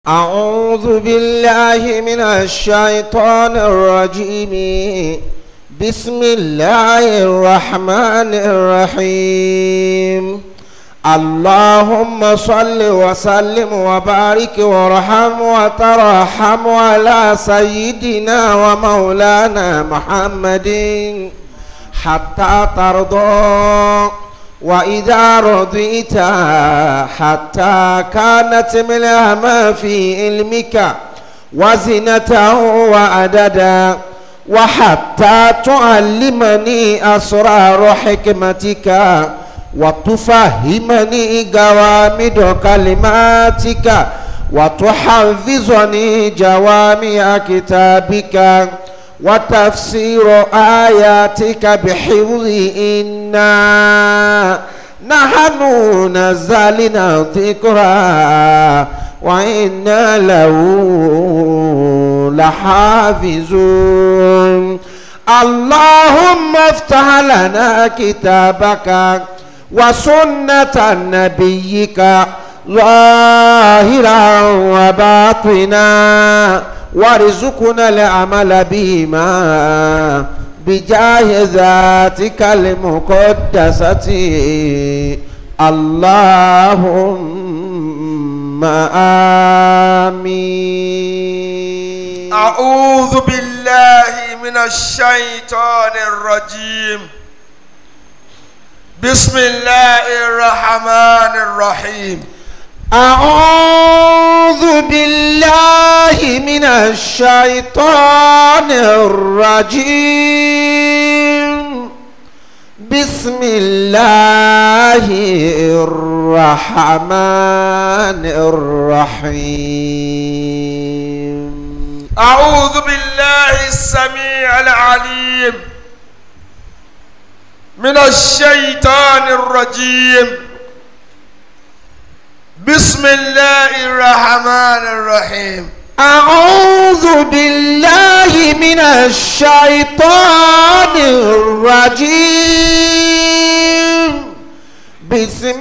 أعوذ بالله من الشيطان الرجيم بسم الله الرحمن الرحيم اللهم صل وسلم وبارك وارحم وترحم على سيدنا ومولانا محمد حتى ترضى وإذا رضيت حتى كانت ملها ما في علمك وزنته وعددا وحتى تعلمني أسرار حكمتك وتفهمني جوامد كلماتك وتحفظني جوامع كتابك وتفسير آياتك بحفظ إنا نحن نزلنا الذكرى وإنا له لحافظون اللهم افتح لنا كتابك وسنة نبيك ظاهرا وباطنا وارزقنا العمل بهما بجاه ذاتك المقدسة اللهم آمين أعوذ بالله من الشيطان الرجيم بسم الله الرحمن الرحيم أعوذ بالله من الشيطان الرجيم بسم الله الرحمن الرحيم أعوذ بالله السميع العليم من الشيطان الرجيم بسم الله الرحمن الرحيم أعوذ بالله من الشيطان الرجيم بسم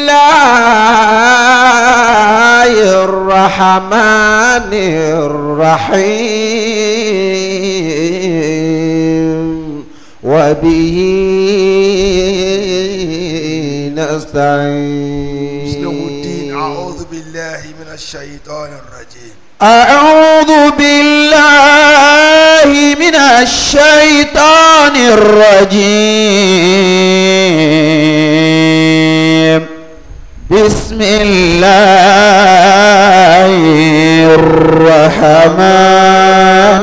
الله الرحمن الرحيم وبه نستعين مسلم الدين أعوذ بالله من الشيطان الرجيم أعوذ بالله من الشيطان الرجيم بسم الله الرحمن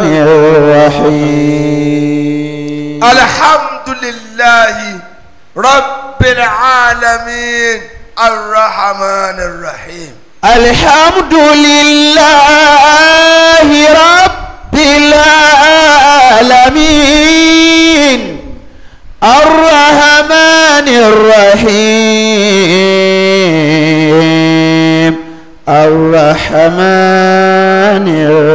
الرحيم الحمد لله رب العالمين الرحمن الرحيم الحمد لله رب العالمين الرحمن الرحيم الرحمن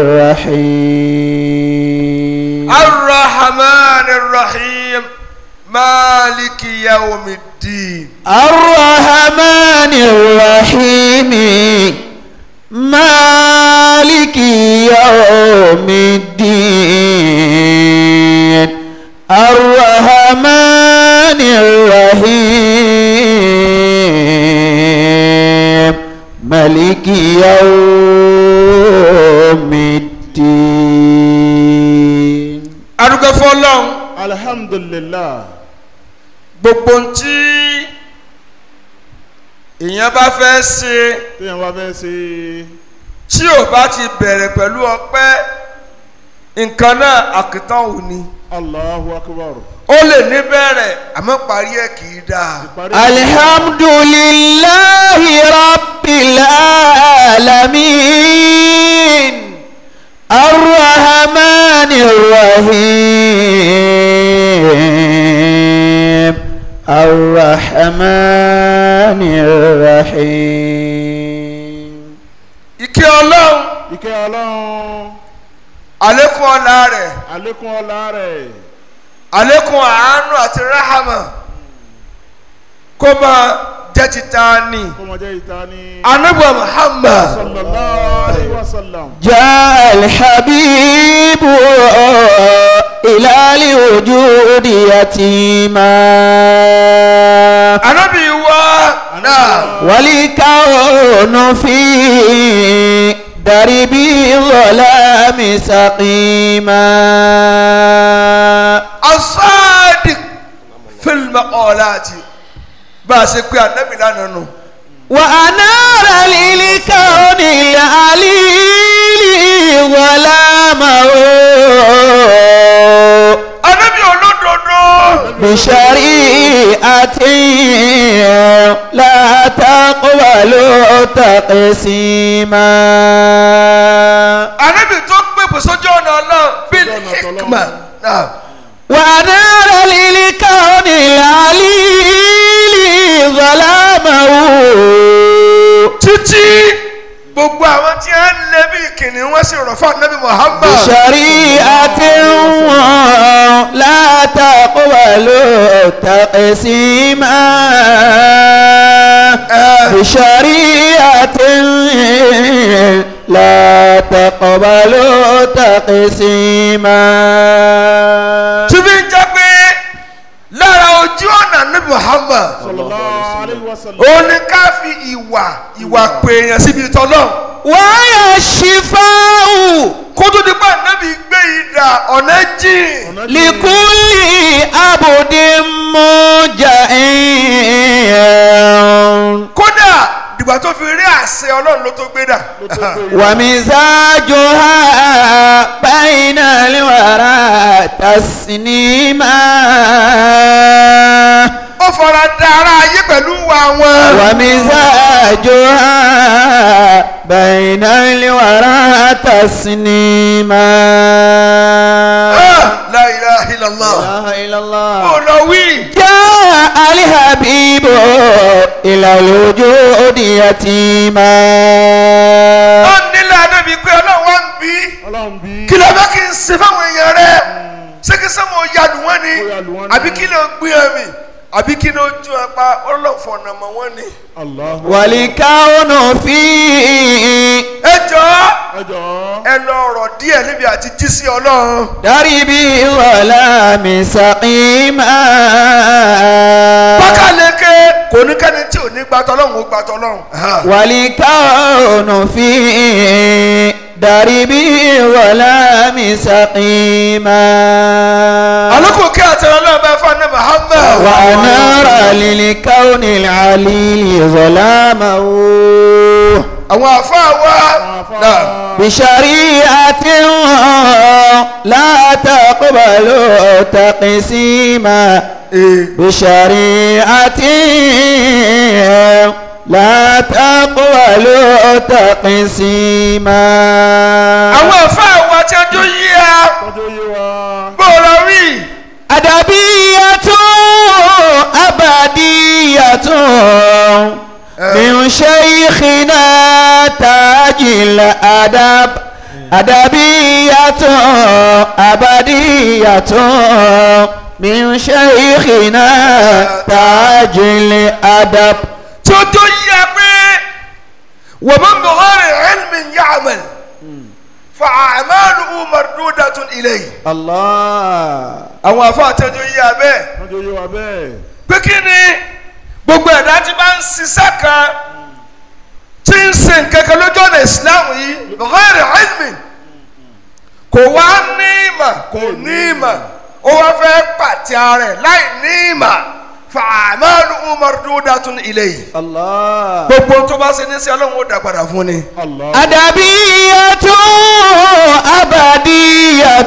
الرحيم الرحمن الرحيم مالك يوم الدين الرحمن الرحيم مالك يوم الدين الرحمن الرحيم مالك يوم الدين adúgbò fọlọ́n alhamdulillah gbogbo ntí èèyàn bá fẹ́ ṣe téèyàn bá fẹ́ ṣe tí ò bá ti bẹ̀rẹ̀ pẹ̀lú ọpẹ́ nǹkan náà àkìtàn ò ní allahu akbar ó lè ní bẹ̀rẹ̀ àmọ́ parí ẹ̀ kì í dáa. ìparí الحمد لله رب العالمين الرحمن الرحيم الرحمن الرحيم ìkẹ́ ọlọ́run ìkẹ́ ọlọ́run àlékún ọlá rẹ̀ àlékún ọlá rẹ̀ àlékún àánú àti ráhàmà kó máa jẹ́ ti ta ni kó mọ jẹ́ ìta ní. anabu muhammad sallallahu alayhi wa وسلم جاء الحبيب إلى الوجود يتيما anabi wa náà والكون في درب الظلام سقيما asadik fílmù ọ̀làtì bá a ṣe pé anabi lánàá nù. وأنار للكون العليل ظلامه anabi olódodo بشريعة لا تقبل تقسيما anabi tó pèpè sójú ọ̀nà náà bil ọ̀nà tọ́lọ́run. hikma náà. ونار للكون العليل ظلامه títí gbogbo àwọn tí wọ́n lé bí kìnìún wọ́n sì rọ̀ fún anabi muhammad. بشريعة لا تقبل تقسيما بشريعة لا تقبل تقسيما tí bí ń jẹ́ pé lára ojú ọ̀nà anabi muhammad صلى الله عليه وسلم òun ni ká fi ìwà ìwà pèèyàn síbi tọ́lọ́ ويا الشفاء kó tó di pé anabi gbé ìdá ọ̀nà jìn. لكل عبد مجئ kódà dìgbà tó fi rí àṣẹ ọlọ́run ló tó gbé dà. ومزاجها بين الورى تسنيما ó fara da ara ayé pẹ̀lú wa wọn. ومزاجها بين الورى تسنيما Ah, la ilaha illallah. إله إلا الله ó lọ wí. جاء الحبيب إلى الوجود يتيما ó nílẹ̀ adébí pé ọlọ́run wá ń bí. ọlọ́run bí kí ló fẹ́ kí n ṣe fáwọn èèyàn rẹ̀ ṣé kí sẹ́mo yàlù wọ́n ni Ó yàlù wọ́n ni. àbí kí ló gbé ẹ̀mí àbí kí ló ju ẹ̀pá ọlọ́fọ̀nà mọ́ wọ́n ni. Allah والكون فيه ẹ jọ̀ọ́ ẹ jọ̀ọ́ ẹ lọ ọ̀rọ̀ díẹ̀ níbi àti jí sí ọlọ́run. دربي ظلام سقيما pákàleke kò ní kẹ́ni tí ò ní gbàtọ́ ọlọ́run ó gbàtọ́ ọlọ́run. والكون فيه دربي ظلام سقيما àlùkò kí àti ọlọ́run bá fún ẹ Muhammad. وأنار للكون العليل ظلامه àwọn àfáà wa náà بشريعة لا تقبل تقسيما بشريعة لا تقبل تقسيما àwọn àfáà wa tí a jó yí a tọ́jú yé wa bó lọ rí أدبية أبدية من شيخنا تاج الأدب أدبية أبدية من شيخنا تاج الأدب tí ó jó yí a pé wọ́n mọ̀ mọ̀ ọ́rẹ̀ ilmin ya'mal fa a'maluhu mardudatun ilayhi. الله àwọn àfáà tí a jó yí a bẹ́ẹ̀ tọ́jú yé wa bẹ́ẹ̀ pé kí ni gbogbo ẹ̀dá tí bá ń ṣiṣẹ́ kan tí ń ṣe nǹkan kan lójú ọ̀nà Islam yìí ghayr ilmin kò wá ní ìmọ̀ kò ní ìmọ̀ ó wá fẹ́ pàtẹ ara ẹ̀ láì ní ìmọ̀ fa a'maluhu mardudatun ilayhi. الله gbogbo tó bá ṣe ní sí ọlọ́run ó dá padà fún ni. Allah أدبية أبدية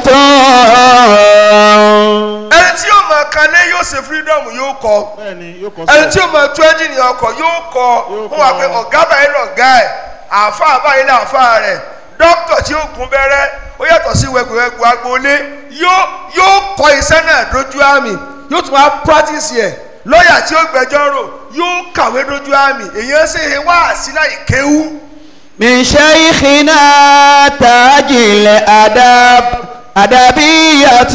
ẹni tí yóò máa kalẹ̀ yóò ṣe freedom yóò kọ́ bẹ́ẹ̀ ni yóò kọ́ ẹni tí sílẹ̀ yóò máa tún ẹ́ńjìnì ọkọ̀ yóò kọ́ Yóò fún wa kọ́. pé ọ̀gá báyìí lọ̀gá ẹ̀ àáfàá báyìí làáfàá rẹ̀ dókítà tí yóò gún bẹ́rẹ́ ó yàtọ̀ sí wẹ̀gbẹ̀wẹ̀gbù agboolé yóò yóò kọ́ iṣẹ́ náà dójú àmì yóò tún wá practice ẹ̀ lọ́ọ̀yà tí ó gbẹ́jọ́ rò yóò kàwé dójú àmì èyàn ṣe é wá síláì kéwú. من شيخنا تاج الأدب أدبية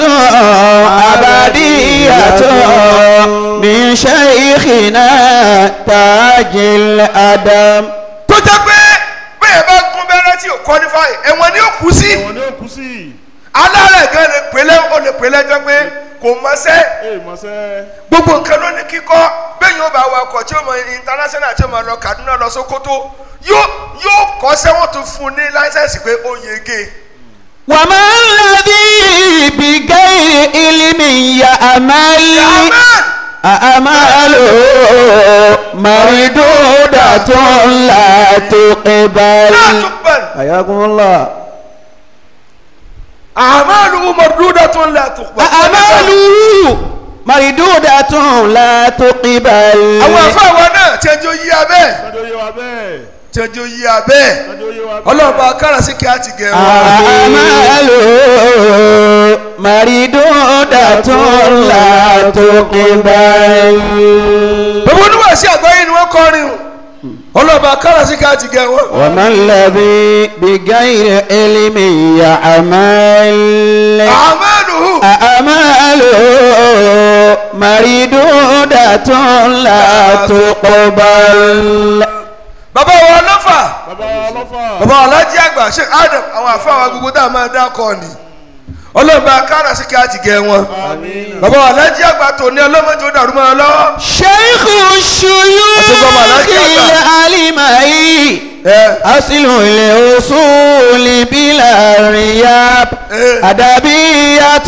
أبدية من شيخنا تاج الأدب tó jẹ́ pé bí bẹ́ẹ̀ bá gún bẹ́rẹ́ tí ò qualify ẹ̀wọ̀n ni ó kú sí ẹ̀wọ̀n ni ó kú sí. alárẹ̀ gan lè pèlè ó lè pèlè jọ pé kò mọṣẹ́ ee mọ̀sẹ́. gbogbo nǹkan ló ní kíkọ́ bẹ́ẹ̀ yóò bá wa ọkọ̀ tí ó mọ international tí ó mọ lọ Kaduna lọ Sokoto yóò yóò kọ́ sẹ́wọ̀n tún fún un ní láńsẹ̀sì pé ó yege وما الذي بغير علم يعمل amen أعماله مردودة لا تقبل náà tún bẹ̀rẹ̀ حياكم الله àmàlù mọ̀dúdà tó ń lẹ̀ tó pọ̀ أعماله مردودة لا تقبل àwọn afáwọn náà tí ẹjọ́ yí abẹ́ kájọ yé wa bẹ́ẹ̀. tí ẹjọ́ yí abẹ́ kájọ yé wa bẹ́ẹ̀. ọlọ́ọ̀bá kára sí kí á ti gẹ̀ wọ́n. أعماله مردودة لا تقبل gbogbo oníwà sí àgbáyé ni wọ́n kọrin o ọlọ́ọ̀bá kára sí kí á ti gẹ̀ wọ́n. وما الذي بغير علم يعمل àmàlù أعماله مردودة لا تقبل bàbá wa ọlọ́fà bàbá ọlọ́fà. bàbá ọlájí àgbà ṣe adam àwọn àfáwà gbogbo tá a máa dá kọ ni ọlọ́ọ̀bá kára sí kí á ti gẹ̀ wọ́n. àmín. bàbá ọlájí àgbà tó ní ọlọ́mọdé ó dàrú mọ́ ọ lọ́wọ́. شيخ الشيوخ العلمي ẹ أصل الأصول بلا رياب إيه. أدبية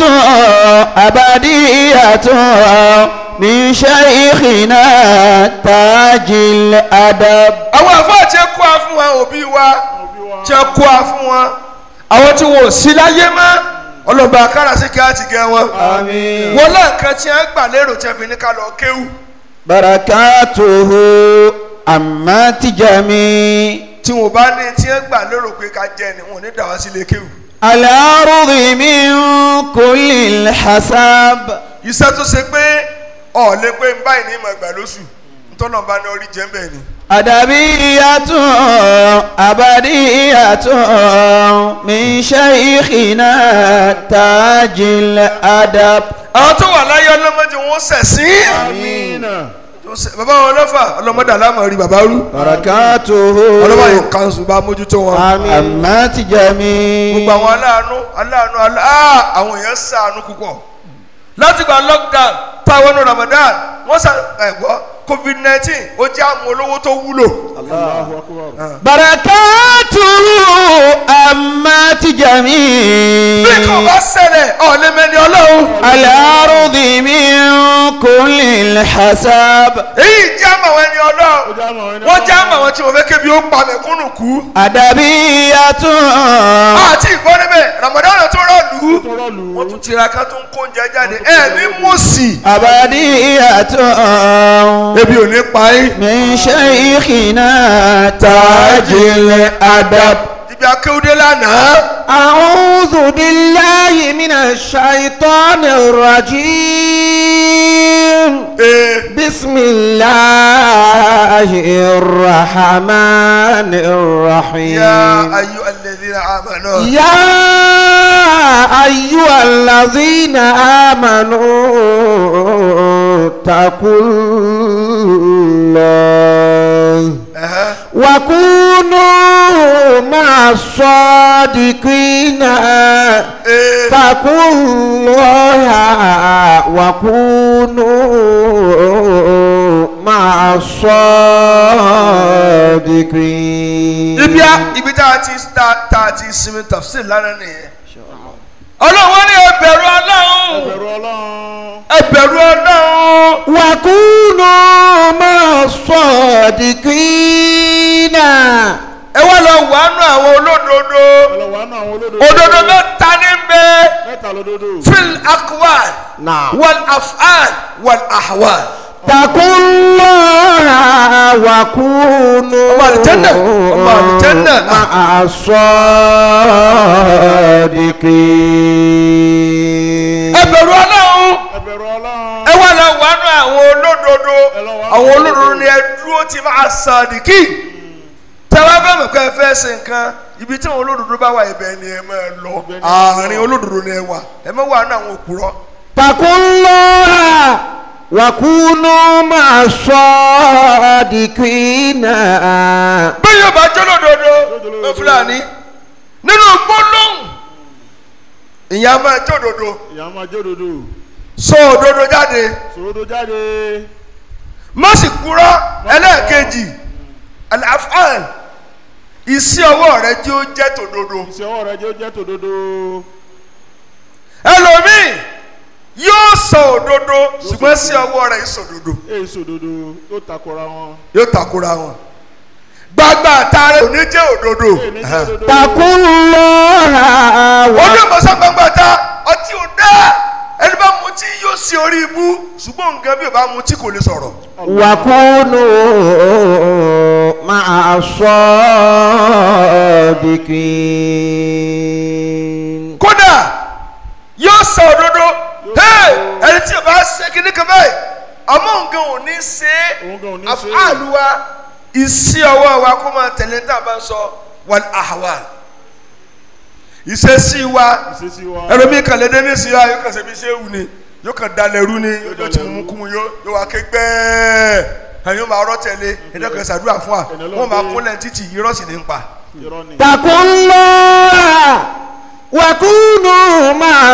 أبدية من شيخنا تاج الأدب àwọn àfáà tí ẹ kó a fún wa òbí wa tí ẹ kó a fún wa àwọn tí wọn ò sí láyé mọ́ ọlọ́ba akára sí kí á ti gẹ wọn. آمين wọn lẹ́ẹ̀kan tí ẹ gbà lérò tí ẹ fi ní ká lọ kéwù بركاته أمات جميع tí wọn bá ní tí ẹ gbà lérò pé ká jẹ ni wọn ò ní dà wá sílé kéwù. الأرض من كل الحساب iṣẹ́ tó ṣe pé ọ̀ lé pé ń báyìí ní ìmọ̀ ìgbà lóṣù ntọ́nà bá ní orí jẹ́ ń bẹ̀ ni. أدبية أبدية من شيخنا تاج الأدب àwọn tó wà láyé ọlọ́mọdé wọn ṣẹ̀sín. àmín. bàbá wọn lọ́fà ọlọ́mọdé aláàmọ̀ rí bàbá rú. بركاته ọlọ́mọ yìí kanṣu bá mójútó wọn. أمات جميع gbogbo àwọn aláàánú aláàánú aláà àwọn èèyàn ṣàánú púpọ̀ láti gba lockdown táwọn ní Ramadan wọ́n ṣà ẹ̀gbọ́ covid nineteen ó jẹ́ àwọn olówó tó wúlò. Allahu akbar. بركاته أمات جميع bí kò bá ṣẹlẹ̀ ọ̀lẹ́mẹ́ni ọlọ́run الأرض من كل الحساب èyí jẹ́ àmọ̀ àwọn ẹni ó ọlọ́run já mọ̀ ẹni wọ́n jẹ́ àmọ̀ àwọn tí wọ́n fẹ́ kébi ó pa mẹ̀kúnnù kú. أدبية àti ìgbọ́ níbẹ̀ Ramadan tó rọ̀lú tó rọ̀lú. wọ́n tún tiraka tó ń kó oúnjẹ jáde ẹ̀mí mọ̀sí أبدية ebi ò ní pa yín. من شيخنا تاج الأدب ibi akéwúdé lánàá. أعوذ بالله من الشيطان الرجيم ee بسم الله الرحمن الرحيم يا أيها الذين آمنوا يا أيها الذين آمنوا اتقوا الله أها. وكونوا مع الصادقين ee اتقوا الله وكونوا مع الصادقين ibi a ibi tá a ti ta tá a ti sinmi tafsir lánàá nìyẹn. ọlọ́run wọn ní ẹbẹ̀rù ọlọ́run Bẹ̀rù Ọlọ́run. ẹbẹ̀rù ọlọ́run وكونوا مع الصادقين ẹ wá lọ wàánu àwọn olódodo Ọlọ́wọ́ àánú àwọn olódodo. òdodo mẹ́ta ní bẹ Mẹ́ta lódodo. fil akwal نعم wal af'al wal ahwal. اتقوا الله وكونوا ọmọ àlùjànnà, ọmọ àlùjànnà. مع الصادقين ẹbẹ̀rù ọlọ́run Ẹ bẹ̀rù Ọlọ́run. ẹ wá lọ wàánu àwọn olódodo Ẹ lọ wá àwọn olódodo ni ẹ dúró ti máa sàdìkì tẹ́wọ́ bẹ́ẹ̀ mọ̀ pé ẹ fẹ́ ṣe nǹkan ibi tí àwọn olódodo bá wà ibẹ̀ ni ẹ máa lọ Ibẹ̀ ni ẹ máa àárín olódodo ni ẹ wà ẹ má wà ní àwọn òpùrọ́ اتقوا الله وكونوا مع الصادقين bí yóò bá jẹ́ lódodo fúlàní nínú gbólóhùn ìyá máa jẹ́ òdodo ìyá máa jẹ́ òdodo sọ òdodo jáde sòrodo jáde má sì kúrọ́ ẹlẹ́ẹ̀kejì al-af'al iṣẹ́ ọwọ́ rẹ jẹ́ ó jẹ́ tòdodo iṣẹ́ ọwọ́ rẹ jẹ́ ó jẹ́ tòdodo ẹlòmíì yóò sọ òdodo ṣùgbọ́n sí ọwọ́ rẹ ìsòdodo èyí sòdodo yóò takora wọn yóò takora wọn gbagba àtàrẹ òní jẹ́ òdodo èyí ní jẹ́ òdodo اتقوا الله ojú ìmọ̀sán gbangba ta ọtí ò dá ẹni bá mutí yóò sí orí ibú ṣùgbọ́n nǹkan bí ò bá mutí kò lè sọ̀rọ̀ وكونوا مع الصادقين kódà yóò sọ òdodo hey ẹni tí o bá ṣe kíní kan báyìí àmọ́ nǹkan ò ní ṣe Òun gan ò ní é ṣe é. àfáàlù wa ìsí ọwọ́ wa kó máa tẹ̀lé tá a bá ń sọ wal ahwal ìṣesí wa ìṣesí wa ẹlòmíì kan lè dé ní ìsìlá yóò kàn ṣe bí ṣé wù ni yóò kàn dalẹ̀ rú ni yóò ti mú kú mu yóò yóò wá ké gbẹ́ẹ́ ẹ̀yin yóò máa rọ́ tẹ̀lé ẹ̀dá kan ṣàdúrà fún wa Ẹ̀nà ló wọ́n máa gbé. kúnlẹ̀ títì irọ́ sì ní ń pa. irọ́ ni اتقوا الله وكونوا مع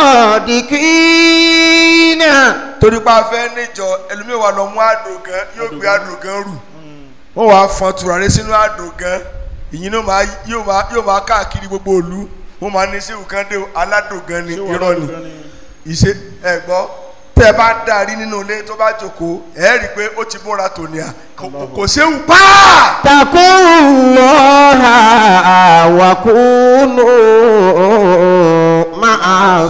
الصادقين torí pa fẹ́ níjọ ẹlòmíì wa lọ mú àdògán yóò gbé àdògán rù wọ́n wàá fọn tùràrí sínú àdògán ìyìn náà máa yóò máa yóò máa káàkiri gbogbo ìlú wọ́n máa ní sẹ́wù kan dé o, aládògán ni ṣé wàá irọ́ ni lọ́dún gan ni ìṣe ẹ̀gbọ́ tẹ́ ẹ bá darí nínú ilé tó bá jókòó ẹ̀ rí i pé ó ti múra tòní à kò- kò- kò séwu pàà. اتقوا الله وكونوا مع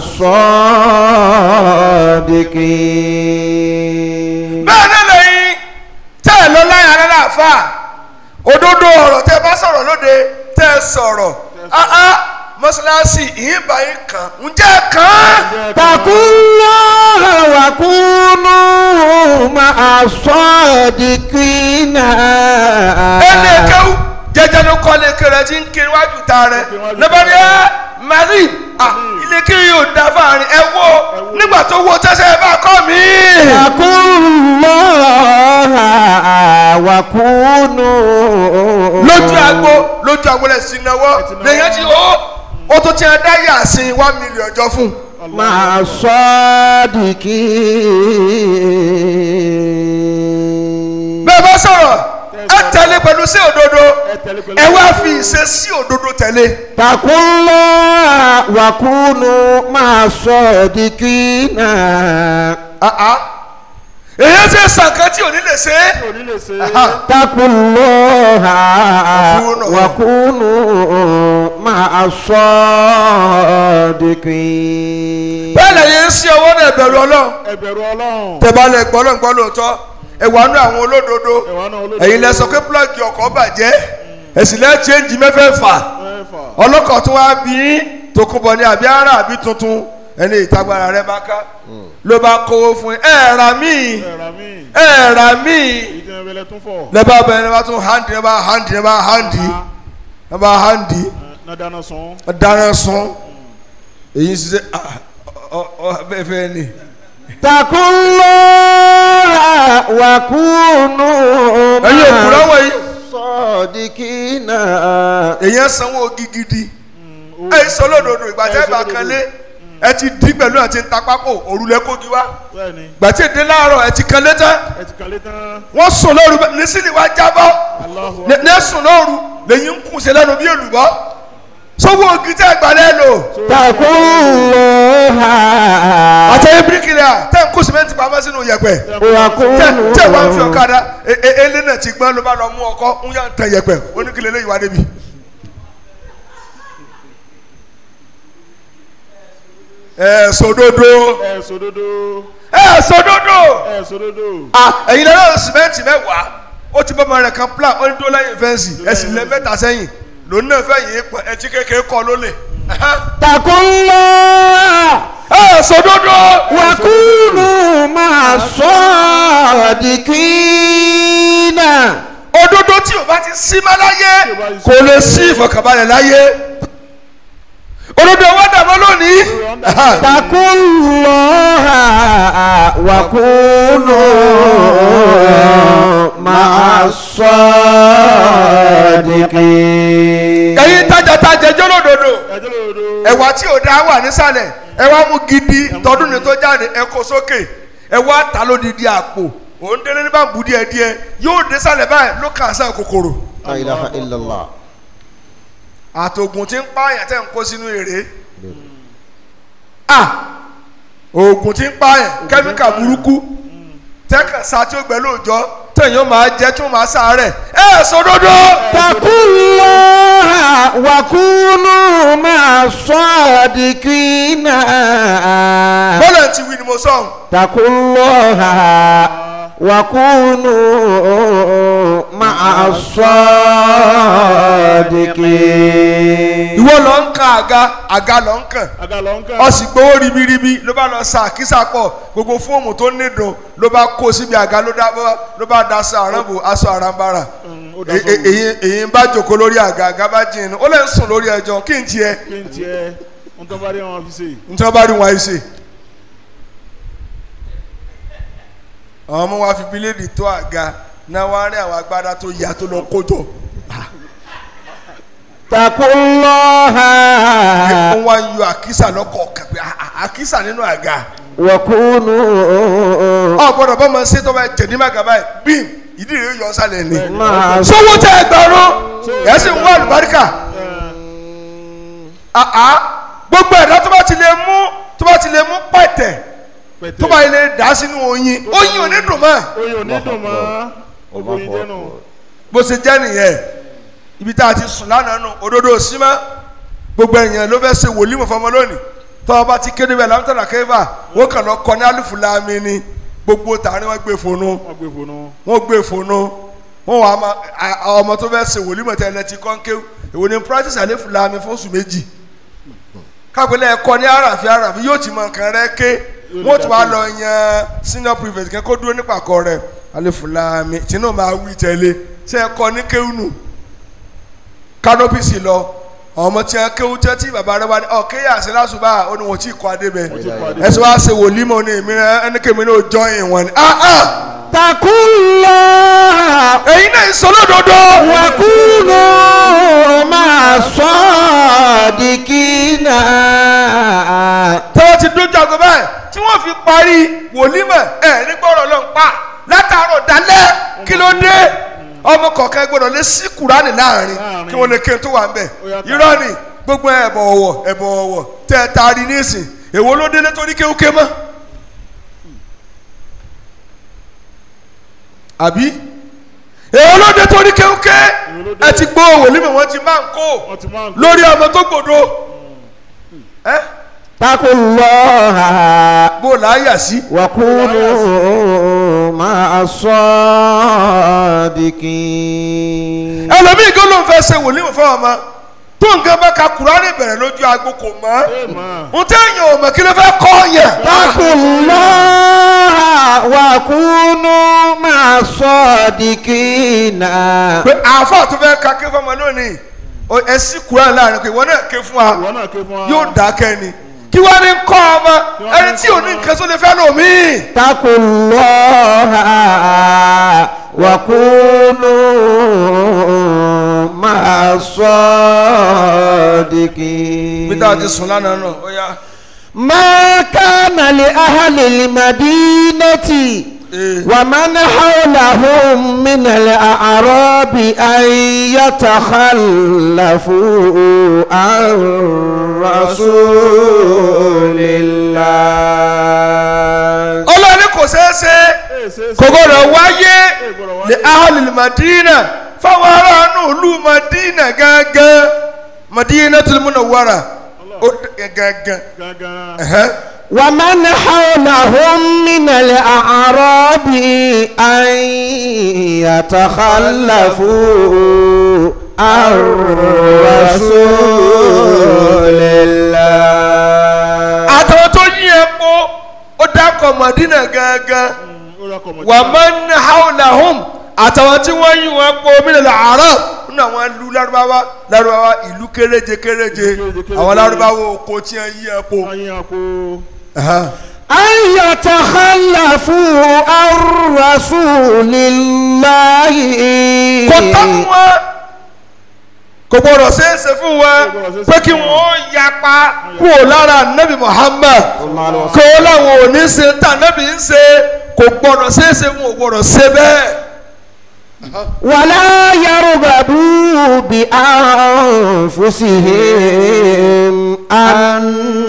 الصادقين bẹ́ẹ̀ náà lẹ́yìn tẹ́ ẹ lọ láyà rẹ láàfà òdodo ọ̀rọ̀ tẹ́ ẹ bá sọ̀rọ̀ lóde tẹ́ ẹ sọ̀rọ̀ áá mọ́ṣáláṣí ìyìnbá yín kan ǹjẹ́ kan اتقوا الله وكونوا مع الصادقين ẹnì kẹwù jẹjẹ ló kọ́ lé kẹrẹ tí ń kiri wájú ta rẹ lọ́bàdí ẹ mari ilé kiri yóò da fáàrin ẹ wo nígbà tó wo tẹ́sẹ̀ ẹ bá kọ́ mi. اتقوا الله وكونوا lójú agbo lójú agbo lẹ sí náwó lèyàn ti ó ó tó ti ẹ dá yàsín one million jọ fún un. مع الصادقين bẹ́ẹ̀ bá sọ̀rọ̀ ẹ tẹ̀lé pẹ̀lú sí òdodo ẹ tẹ̀lé pẹ̀lú ẹ wá fi ìṣe sí òdodo tẹ̀lé. اتقوا الله وكونوا مع الصادقين èyí ṣe sànkán tí ò ní lè ṣe é. kò ní lè ṣe اتقوا الله وكونوا- وكونوا مع الصادقين bẹ́ẹ̀ lẹ́yìn ń sí ọwọ́ náà bẹ̀rù ọlọ́run ẹbẹ̀rù ọlọ́run tẹ̀bá lẹ gbọ́ lọ́n gbọ́ lóòótọ́ ẹ wà nú àwọn olódodo ẹ̀wọ̀n náà olódodo ẹ̀yin lẹ sọ pé púlọ̀gì ọkọ̀ bàjẹ́ ẹ̀sìn lẹ́ chẹ́ǹjì mẹ́fẹ̀ẹ̀fà mẹ́fà ọlọ́kọ̀ tó wá bí tòkunbọ̀ ní àbí ara àbí tuntun ẹni ìtagbára rẹ bá ká ló bá kówó fún ẹ ẹ rà míì ẹ̀rà mi ẹ rà míì èyí tí wọ́n fẹ́lẹ́ tún fọ̀ lẹ́bàá bẹ̀rẹ̀ lẹ́bàá tún hàndì lẹ́bàá hàndì lẹ́bàá hàndì lẹ́bàá hàndì náà dáná sun dáná sun èyí ṣiṣẹ́ bẹ́ẹ̀ fẹ́ ni. اتقوا الله وكونوا ẹ̀yin òkúrọ̀ مع wọ̀nyí الصادقين èyàn sanwó gigidi ẹ sọ lódodo ìgbà tẹ́ bá kan lé ẹ ti di pẹ̀lú àti ń ta pákó òrùlé kógi wá bẹ́ẹ̀ ni ìgbà tí èdè láàárọ̀ ẹ ti kan lé tán ẹ ti kàlẹ́ tán wọ́n sùn lóru ní sílì wá jábọ́ Allahu ní ní sùn lóru lẹ́yìn ń kùn sí lẹ́nu bí èlùbọ́ sọ́wọ́ ògì tẹ́ gbà lẹ́nu اتقوا الله àtẹ̀yìn bíríkìlì à tẹ́ ń kó sìmẹ́ntì pamọ́ sínú yẹ̀pẹ̀ tẹ́ وكونوا tẹ́ wá ń fi ọ̀kadà e- e- elé náà ti gbọ́n ló bá lọ mú ọkọ́ ń yà ń tẹ yẹ̀pẹ̀ oníkìlẹ̀ lẹ́yìn wá débi. ẹ sòdodo ẹ sòdodo ẹ sòdodo ẹ sòdodo ah ẹ̀yin lẹ́yìn sìmẹ́ntì mẹ́wàá ó ti bọ́ ọmọ rẹ̀ kan plan ó ní dó lẹ́yìn fẹ́ǹsì ẹ sì lẹ́ mẹ́ta sẹ́yìn lòun náà fẹ́ yìí pọ̀ ẹ ti kékeré kọ́ ló lè. اتقوا الله ẹ sòdodo وكونوا مع الصادقين òdodo tí o bá ti sí má láyé Tí o bá ti sí- kò lè sí ìfọ̀kànbalẹ̀ láyé olódò owó dàbọ̀ lónìí اتقوا الله وكونوا مع الصادقين ẹ̀yin tajàtajà jọlódodo ẹjọ́ lòdò. ẹ̀wà tí ò dá wà nísàlẹ̀ ẹ̀wà mú gidi tọdún ní tó jáde ẹ kó sókè ẹ̀wà ta lódìdí àpò òun délé ní bàbú díẹ̀ díẹ̀ yóò dé sàlẹ̀ báyìí ló kà sá kòkòrò لا إله إلا الله àtògùn tí ń pààyàn tẹ̀ ń kó sínú èrè ah oògùn tí ń pààyàn kẹ́míkà burúkú tẹ́kàn sá tí ó gbẹ lóòjọ́ tẹ̀yìn máa jẹ́ tí ó máa sáré ẹ̀ sọdọ́dọ́ اتقوا الله وكونوا مع الصادقين bọ́lá ti wí ni mo sọ̀hún. اتقوا الله وكونوا مع الصادقين ìwọ lọ ń kan àga àga lọ ń kàn aga lọ ń kàn. ọ sì gbowó ribiribi ló bá lọ sa àkísà pọ̀ gbogbo fóòmù tó nídùn ló bá kó síbi àga ló dá ló bá da aṣọ àránbù aṣọ àránbára Mm, ó dá E- e- sọ̀rọ̀. èyí èyí ń bá jòkó lórí àga àga bá jìn ó lè ń sùn lórí ẹjọ́ kí n tiẹ̀ kí n tiẹ̀ ń tọ́ bá rí wọn fi ṣe. nítorí wọ́n bá rí wọn ayé ṣe. àwọn ọmọ wa fi bíléèdì tó àga náà wá rí àwọn agbádá tó yà tó lọ kójọ اتقوا الله wọ́n wá ń yọ àkísà lọ́kọ̀ọ̀kan pé "Ah, ah, àkísà nínú àga. وكونوا ọ gbọ́dọ̀ bọ ma ṣe tó bá jẹ ní maga báyìí bíi ìdí rẹ̀ yọ sálẹ̀ ni. مع sọwọ́ tẹ ẹgbẹ̀rún ẹ̀ sì ń wá àlùbáríkà. àá gbogbo ẹ̀dá tó bá ti lè mú tó bá ti lè mú pẹ̀tẹ̀ pẹ̀tẹ́. tó bá lè dà sínú oyin oyin ò ní dùn mọ́ oyin ò ní dùn mọ́. gbogbo oyin jẹ́nu. bó ṣe jẹ́ nìyẹn ibi tá a ti sùn lánàá nù òdodo sí mọ́ gbogbo èèyàn ló fẹ́ ṣe wòlímọ̀ fọmọ lónìí tọ́ ọba ti kéde bẹ́ẹ̀ lámútàlá kẹfà wọ́n kàn lọ kọ́ ní alùfùlàmì ni gbogbo tààrin wọn gbé fònú wọ́n gbé fònú. wọ́n gbé fònú wọ́n wà á ma a- a- ọmọ tó fẹ́ ṣe wòlímọ̀ tẹ́ ẹ ti kọ́ ń kéwù èwo ni practice alẹ́fùlàmì fún oṣù méjì kápẹ́lẹ́ ẹ̀kọ́ ní àràfi àràfi yóò ti mọ nǹkan rẹ ké wọ́n tún wá lọ yan senior prefect kẹ́ kó dúró nípàkọ́ rẹ̀ alẹ́fùlàmì tìǹbù máa wí tẹ́lẹ̀ ṣe ẹ̀kọ́ ní kéwù nù kanopi sì lọ àwọn ọmọ tí wọn kéwú tẹ tí bàbá rẹ wá ní ọ kéyà sí lásùbà ó ní wọn tí kọ adé bẹ ti kọ́ adé ẹsẹ wàá ṣe wòlímọ ní èmi ẹnikẹ́mi ní òjọ yìí wọn ni ah ah اتقوا الله èyí náà ń sọ lódodo وكونوا مع الصادقين tọ́wọ́ ti dójú àgọ́ báyìí tí wọ́n fi parí wòlímọ ẹ̀ nígbọ́rọ̀ ló ń pa látàárọ̀ dalẹ́ kí ló dé ọmọ kọ̀ọ̀kan gbọ́dọ̀ lé sí kùránì láàrin kí wọ́n lè ké tó wà ń bẹ̀ Ó yá, irọ́ ni gbogbo ẹ̀bọ̀ ọ̀wọ̀ ẹ̀bọ̀ ọ̀wọ̀ tẹ́ ẹ taari nísìn èwo ló délé tó ní kéwúké mọ́ àbí èwo ló dé tó ní kéwúké Èwo ló dé? ẹ ti gbọ́ wòlímọ wọn ti máa ń kó wọ́n ti máa ń lórí ọmọ tó gbòdo ẹ اتقوا الله bó láyà sí. وكونوا مع الصادقين ẹlòmíì kó ló ń fẹ́ ṣe wòlíì fún ọmọ tó nǹkan bá ka kúránì bẹ̀rẹ̀ lójú agbo kò mọ́ ẹ mọ̀. n tẹ́ èèyàn ò mọ̀ kí ló fẹ́ kọ́ yẹn. اتقوا الله وكونوا مع الصادقين pé àáfà tó fẹ́ ka ké fọmọ lónìí o ẹ sí kúránì láàrin pé ìwọ náà ké fún wa ìwọ náà ké fún wa. yóò dákẹ́ ni kí wọ́n ní kọ́ ọmọ ẹni tí ò ní nǹkan tó lè fẹ́ lòmíì. اتقوا الله وكونوا مع الصادقين bí táwọn ti sùn lánàá náà ó yá. ما كان لأهل المدينة ee ومن حولهم من الأعراب أن يتخلفوا عن رسول الله ọlọ́ni kò ṣeé ṣe Ẹ ṣe é ṣe. kò gbọdọ̀ wáyé gbọdọ̀ wáyé. ní ahalil madina fáwọn aráàlú ìlú madina gángan madina tó múnà wàrà ó d- gángan. gangan. ẹ̀hẹ́. ومن حولهم من الأعراب أن يتخلفوا عن رسول الله àtàwọn tó yí epo ó dákọ̀ madina gángan ó rà kọ̀ mọ̀ wà man hawlahum àtàwọn tí wọ́n yí wọn po mílíọ̀nù àárọ̀ nínú àwọn ìlú lárúbáwá lárúbáwá ìlú kéréje kéréje Kéréje, kéréje. àwọn lárúbáwá oko tí wọ́n yí ẹ po. ayé àpò أن يتخلفوا عن رسول الله kò tọ́ fún wọn kò gbọdọ̀ ṣeéṣe fún wọn Kò gbọdọ̀ ṣeéṣe pé kí fún wọ́n yapa kúrò lára nabi muhammad kó láwọn ò ní ṣe tá nabi ń ṣe kò gbọdọ̀ ṣeéṣe fún ò gbọdọ̀ ṣe bẹ́ẹ̀. ولا يرغبوا بأنفسهم عن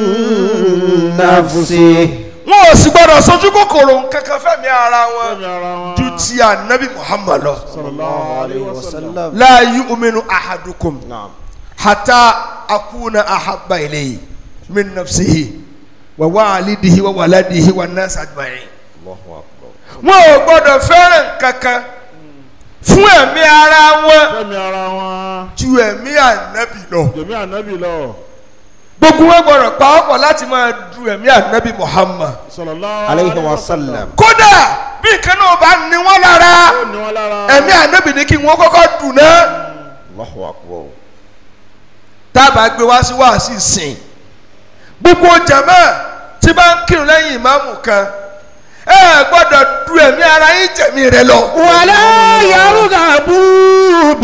نفسه wọn ò sì gbọdọ̀ sojú kòkòrò kankan fẹ́mi ara wọn fẹ́mi ara wọn ju ti anabi muhammad lọ. sallallahu alayhi wa sallam la yu'minu ahadukum نعم hatta akuna ahabba ilayhi min nafsihi wa walidihi wa waladihi wa nas ajma'in. الله أكبر wọn ò gbọdọ̀ fẹ́ràn kankan fún ẹ̀mí ara wọn fẹ́mi ara wọn ju ẹ̀mí ànábì lọ. jẹ̀mí ànábì lọ gbogbo wọn gbọdọ̀ pawọ́pọ̀ láti máa du ẹ̀mí ànábì muhammad. sallallahu عليه وسلم kódà bí nǹkan náà bá ní wọn lára ó ní wọn lára ẹ̀mí ànábì ní kí wọ́n kọ́kọ́ dùn náà. الله أكبر tábà gbé wá sí wáàsí sìn gbogbo jàmá tí bá ń kírun lẹ́yìn ìmáàmù kan ẹ gbọ́dọ̀ du ẹ̀mí ara yín jẹ̀mí rẹ lọ. ولا يرغبوا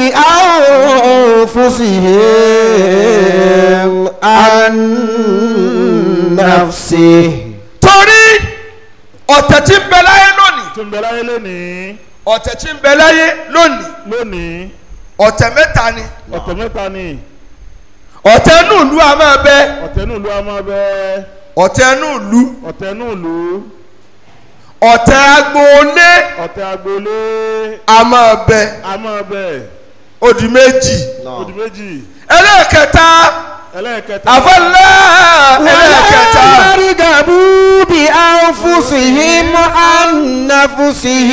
بأنفسهم عن نفسه torí ọ̀tẹ̀ tí ń bẹ láyé lónìí tó ń bẹ láyé lónìí ọ̀tẹ̀ tí ń bẹ láyé lónìí lónìí ọ̀tẹ̀ mẹ́ta ni ọ̀tẹ̀ mẹ́ta ni ọ̀tẹ̀ inú ìlú a máa bẹ ọ̀tẹ̀ inú ìlú a máa bẹ ọ̀tẹ̀ inú ìlú ọ̀tẹ̀ inú ìlú ọ̀tẹ̀ agboolé ọ̀tẹ̀ agboolé a máa bẹ a máa bẹ ó di méjì odi méjì ẹlẹ́ẹ̀kẹta ẹlẹ́ẹ̀kẹta àfọlẹ́ ẹlẹ́ẹ̀kẹta. ولا يرغبوا بأنفسهم عن نفسه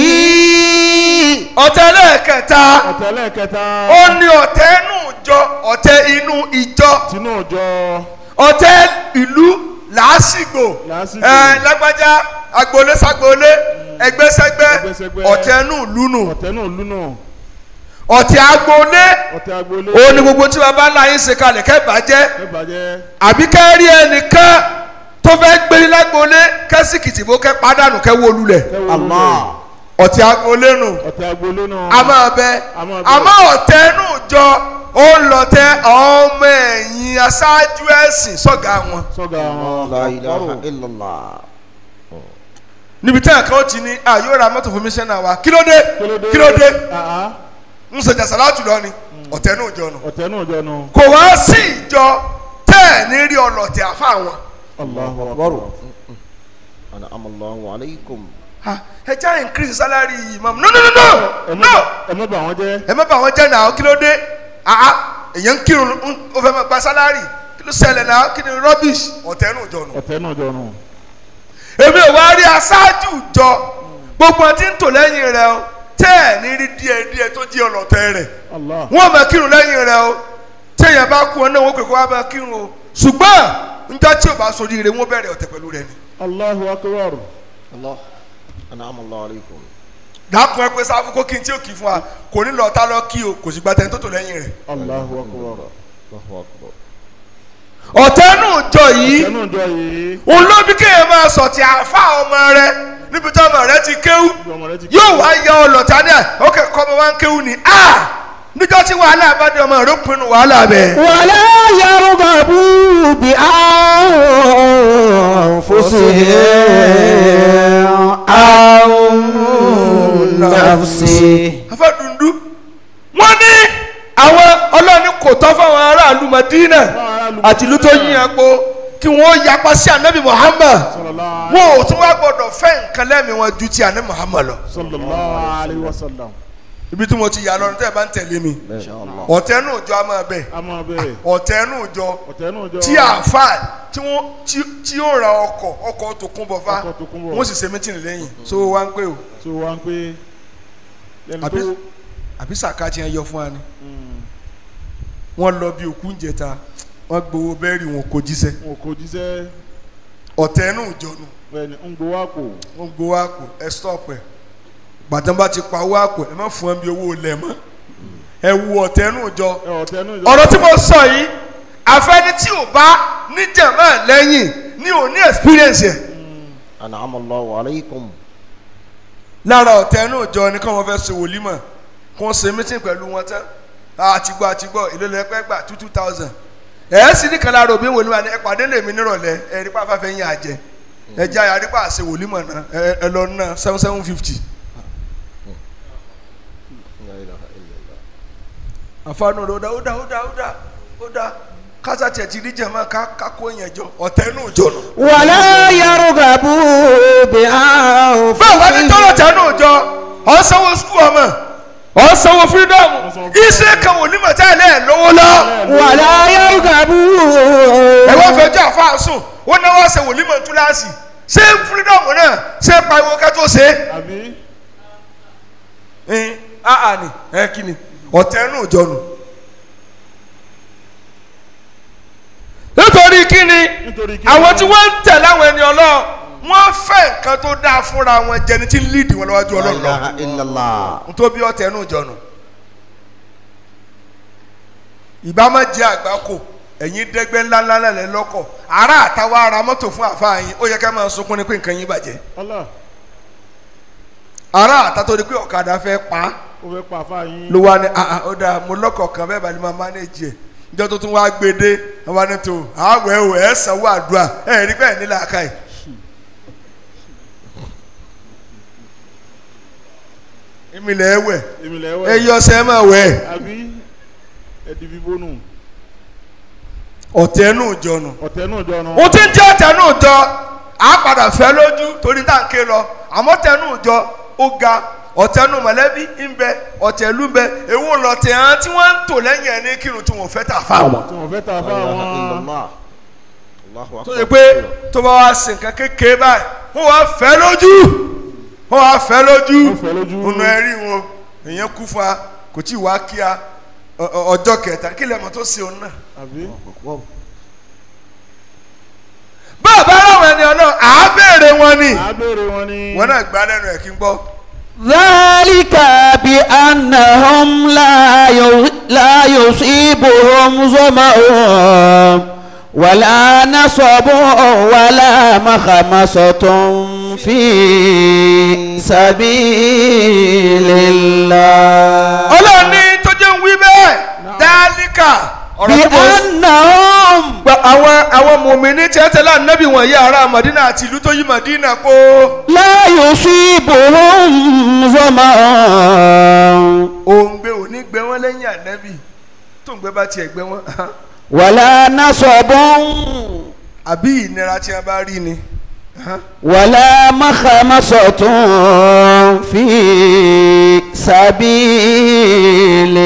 ọ̀tẹ̀ lẹ́ẹ̀kẹta ọ̀tẹ̀ ẹlẹ́ẹ̀kẹta ó ní ọ̀tẹ̀ inú ìjọ ọ̀tẹ̀ inú ìjọ tinú ọjọ́ ọ̀tẹ̀ ìlú làásìgbò Làásìgbò. ẹ lágbájá agboolé ságboolé ẹgbẹ́sẹ́gbẹ́ Ẹgbẹ́sẹ́gbẹ́. ọ̀tẹ̀ inú ìlú nù ọ̀tẹ̀ inú ìlú náà ọ̀tẹ̀ agboolé ọ̀tẹ̀ agboolé ó ní gbogbo tí baba ńlá yín ṣe kalẹ̀ kẹ́ bàjẹ́ ẹ bàjẹ́ àbí kẹ́ rí ẹnìkan tó fẹ́ gbérí lágboolé kẹ́sìkìtì bó kẹ́ padànù kẹ́ wó lulẹ̀ kẹwọ́ الله ọ̀tẹ̀ agboolé nù. ọ̀tẹ̀ agboolé náà a máa bẹ A máa bẹ. àmọ́ ọ̀tẹ̀ inú jọ ó ń lọ tẹ ọmọ ẹ̀yìn aṣáájú ẹ̀sìn sọ́gà wọn. sọ́gà wọn لا إله إلا الله níbi tí àkàwọ́ ti ní a yóò ra mọ́tò fún mi sẹ́nà wa kí ló dé kílódé kí ló dé àá ń sọ jàsà láti lọ ni ọ̀tẹ̀ inú jọ nù. ọ̀tẹ̀ inú ọjọ́ náà kò wá sí ìjọ tẹ́ ẹ̀ ní rí ọlọ́tẹ̀ àfa wọn. Allahu أكبر akbar أنعم الله عليكم Ha, ẹ já increase salary imam no no no no ẹ má no bà- ẹ má bà wọ́n jẹ́ ẹ má bà wọn jẹ́ náà kí ló dé àá èyàn ń kírun ń- ó fẹ́ máa gba salary kí ló ṣẹlẹ̀ náà kí ni rubbish ọ̀tẹ̀ inú jọ nù. ọ̀tẹ̀ inú ọjọ́ náà èmi ò wá rí aṣáájú jọ gbogbo ọtí ń tò lẹ́yìn rẹ o tẹ́ ẹ̀ ní rí díẹ̀ díẹ̀ tó jí ọlọ́tẹ̀ rẹ̀ Allah wọ́n máa kírun lẹ́yìn rẹ o téèyàn bá kú ọ náà wọ́n pè kó wá máa kírun o ṣùgbọ́n njọ́ tí o bá sori rẹ wọ́n bẹ̀rẹ̀ ọ̀tẹ̀ pẹ̀lú rẹ ni. Allahu akbar الله أنعم الله عليكم dàpọ̀ ẹ pé sáfù kó kí n tí ò kì í fún wa kò ní lọ tá lọ kí o kò sì gba tẹni tó tò lẹ́yìn rẹ̀. Allahu akbar الله أكبر ọ̀tẹ̀ nù jọ yìí ọ̀tẹ̀ inú ọjọ́ yìí òun ló bí kéèyàn máa sọ̀tì àfa ọmọ rẹ níbi tí ọmọ rẹ ti kéwú bí ọmọ rẹ ti yóò wá yọ ọlọ́ta ní ẹ̀ ókè kọ́ ọmọ wa ń kéwú ni a níjọ́ tí wàhálà bá dé ọmọ rẹ ó pinnu wàhálà bẹ́ẹ̀. ولا يرغبوا بأنفسهم عن نفسه afẹ́ dundun wọ́n ní àwọn ọlọ́ọ̀ni kò tọ́ fáwọn aráàlú Madina àti ìlú tó yín àpò kí wọ́n yapa sí anabi Muhammad sallallahu wọn ò tún wá gbọdọ̀ fẹ́ nǹkan lẹ́mìí wọn ju ti anabi Muhammad lọ. sallallahu alayhi wa sallam ibi tí mo ti yà lọ́run tẹ́ ẹ bá ń tẹ̀lé mi إن شاء الله ọ̀tẹ́ nù jọ a máa bẹ̀ a máa bẹ̀ ọ̀tẹ́ nù jọ ọ̀tẹ̀ inú ọjọ́ tí àáfà tí wọ́n tí tí ó ra ọkọ̀ ọkọ̀ tó kún bọ̀ fá Ọkọ̀ tó kún bọ̀. wọ́n sì ṣe mítìnì lẹ́yìn so wá ń pè o tí ó wá ń pé lẹ́nu àbí tó àbí sàká tí wọ́n yọ fún wa ni Mm. wọ́n lọ bí òkú ń jẹta wọ́n gbowó bẹ́ẹ̀rì wọn kò jíṣẹ́ wọn kò jíṣẹ́ ọ̀tẹ́ nù jọ nù bẹ́ẹ̀ni ń gbowó àpò wọ́n gbowó àpò ẹ stop ẹ̀ gbàtàn bá ti pa owó àpò ẹ má fún ẹ bí owó lẹ̀ mọ́ ẹ wu ọ̀tẹ́nù jọ ẹ ọ̀tẹ̀ nù. ọ̀rọ̀ tí mo sọ yìí àfẹ́ni tí ò bá níjàmbá lẹ́yìn ní ò ní experience yẹn أنعم الله عليكم lára ọ̀tẹ́nù jọ ni kí wọ́n fẹ́ ṣe wòlímọ̀ kí wọ́n ṣe meeting pẹ̀lú wọn tán àtìgbọ́ àtìgbọ́ ìlú lẹ́pẹ́ gbà two two thousand ẹ̀ sì ní kan lára òbí wòlímọ̀ ni ẹ pàdé lèmi nírọ̀lẹ́ ẹ rí pàfà fẹ́ yín àjẹ ẹ jẹ́ àyà rí pà ṣe wòlímọ̀ náà ẹ ẹ lọ ná seven seven fifty. لا إله إلا الله àfààní rẹ̀ ó dá ó dá ó dá ó dá ó dá kásá tiẹ̀ ti rí jẹ̀mọ́ ká ká kó yẹn jọ ọ̀tẹ́nù jọ nù. ولا يرغبوا bẹ́ẹ̀ wá ní بأنفسهم tọ́lọ̀ tẹ́nu òjọ ọ̀ ń sanwó sukuu ọmọ ọ̀ ń sanwó fírídọ́ọ̀mù iṣẹ́ kan wò ní mọ̀tá ẹ̀ lẹ́ẹ̀ lówó lọ. ولا يرغبوا ẹ wá fẹjọ́ àfáà sùn wọ́n náà wá ṣe wòlímọ̀ túláàsì ṣé fírídọ́ọ̀mù náà ṣé pariwo ká tó ṣe àbí é. ẹ áà ni ẹ kí ni ọ̀tẹ́nu òjọ nù. nítorí kí ni nítorí kí àwọn tí wọ́n ń tẹ̀ láwọn ẹni ọlọ́ọ̀ wọ́n fẹ́ nǹkan tó dáa fúnra wọn jẹni tí ń líìdì wọn lọ́wọ́jú لا ọlọ́run lọ. إله إلا الله nítorí ọ̀tẹ́nu òjọ nù. ìbá má jẹ́ àgbákò ẹ̀yin dẹ́gbẹ́ ńláńlá lẹ̀ lọ́kọ̀ ará àtàwọn ará mọ́tò fún àfáà yín ó yẹ ká máa sunkún ní pé nǹkan yín bàjẹ́ Allah ará àtàtò ní pé ọ̀kadà fẹ́ pa á ó fẹ́ pa àfa yín. ló wá ní àà ó dáa mo lọ́kọ̀ kan bẹ́ẹ̀ bá ní máa mánéjì ẹ̀ níjọ́ tó tún wá gbé dé wọ́n wá ní tó àwẹ̀ ò ẹ̀ sanwó àdúrà ẹ̀ rí bẹ́ẹ̀ nílẹ̀ àká yìí. ìmìlẹ̀ ẹ̀ wẹ̀ èmi lẹ ẹ wẹ̀ yọ ọsẹ ẹ máa wẹ̀ àbí ẹdí bíbó nù ọ̀tẹ̀ nù jọ̀nù. ọ̀tẹ̀ náà jọ nù. ohun tí ń jẹ́ ọ̀tẹ̀ nù jọ á padà fẹ́ lójú torí tá à ń ké lọ àmọ́ ọ̀tẹ̀ nù jọ ó ga ọ̀tẹ̀ nù mọ̀lẹ́bí ń bẹ ọ̀tẹ̀ ìlú ń bẹ èwo lọ̀tẹ̀ hàn tí wọ́n ń tò lẹ́yìn ẹ̀ ní kírun tí wọ́n fẹ́ tà fáwọn. tí wọ́n fẹ́ ta لا fún إله إلا àwọn. الله الله tó أكبر yẹ pé tó bá wá sí nǹkan kékeré báyìí wọ́n wá fẹ́ lójú wọ́n wá fẹ́ lójú Wọ́n fẹ́ lójú. ọ̀nà ẹ̀rí wọn èèyàn kú fún wa kò tí ì wá kí a ọ- ọ- ọjọ́ kẹta kí lẹ́mọ̀ tó ṣe òun náà. àbí أكبر bàbá aláwọ̀ ẹni ọ̀nà àá béèrè wọn ni à á béèrè wọn ni. wọn náà gbá lẹ́nu ẹ̀ kí n gbọ́. ذلك بأنهم لا ي- لا يصيبهم ظمأ ولا نصب ولا مخمصة في سبيل الله ọlọ́run ní tó jẹ́ ń wí bẹ́ẹ̀ dálíkà ọ̀rọ̀ tí mo sọ. بأنهم gba àwọn àwọn mùmíní tí ẹ tẹ̀lé ànábì wọ̀nyí ará Madina àti ìlú tó yí Madina kó لا يصيبهم ظمأ òǹgbẹ ò ní gbẹ wọn lẹ́yìn ànábì tó ń gbẹ bá tiẹ̀ gbẹ wọn ولا نصب àbí ìnira tí a bá rí ni. ولا مخمصة في سبيل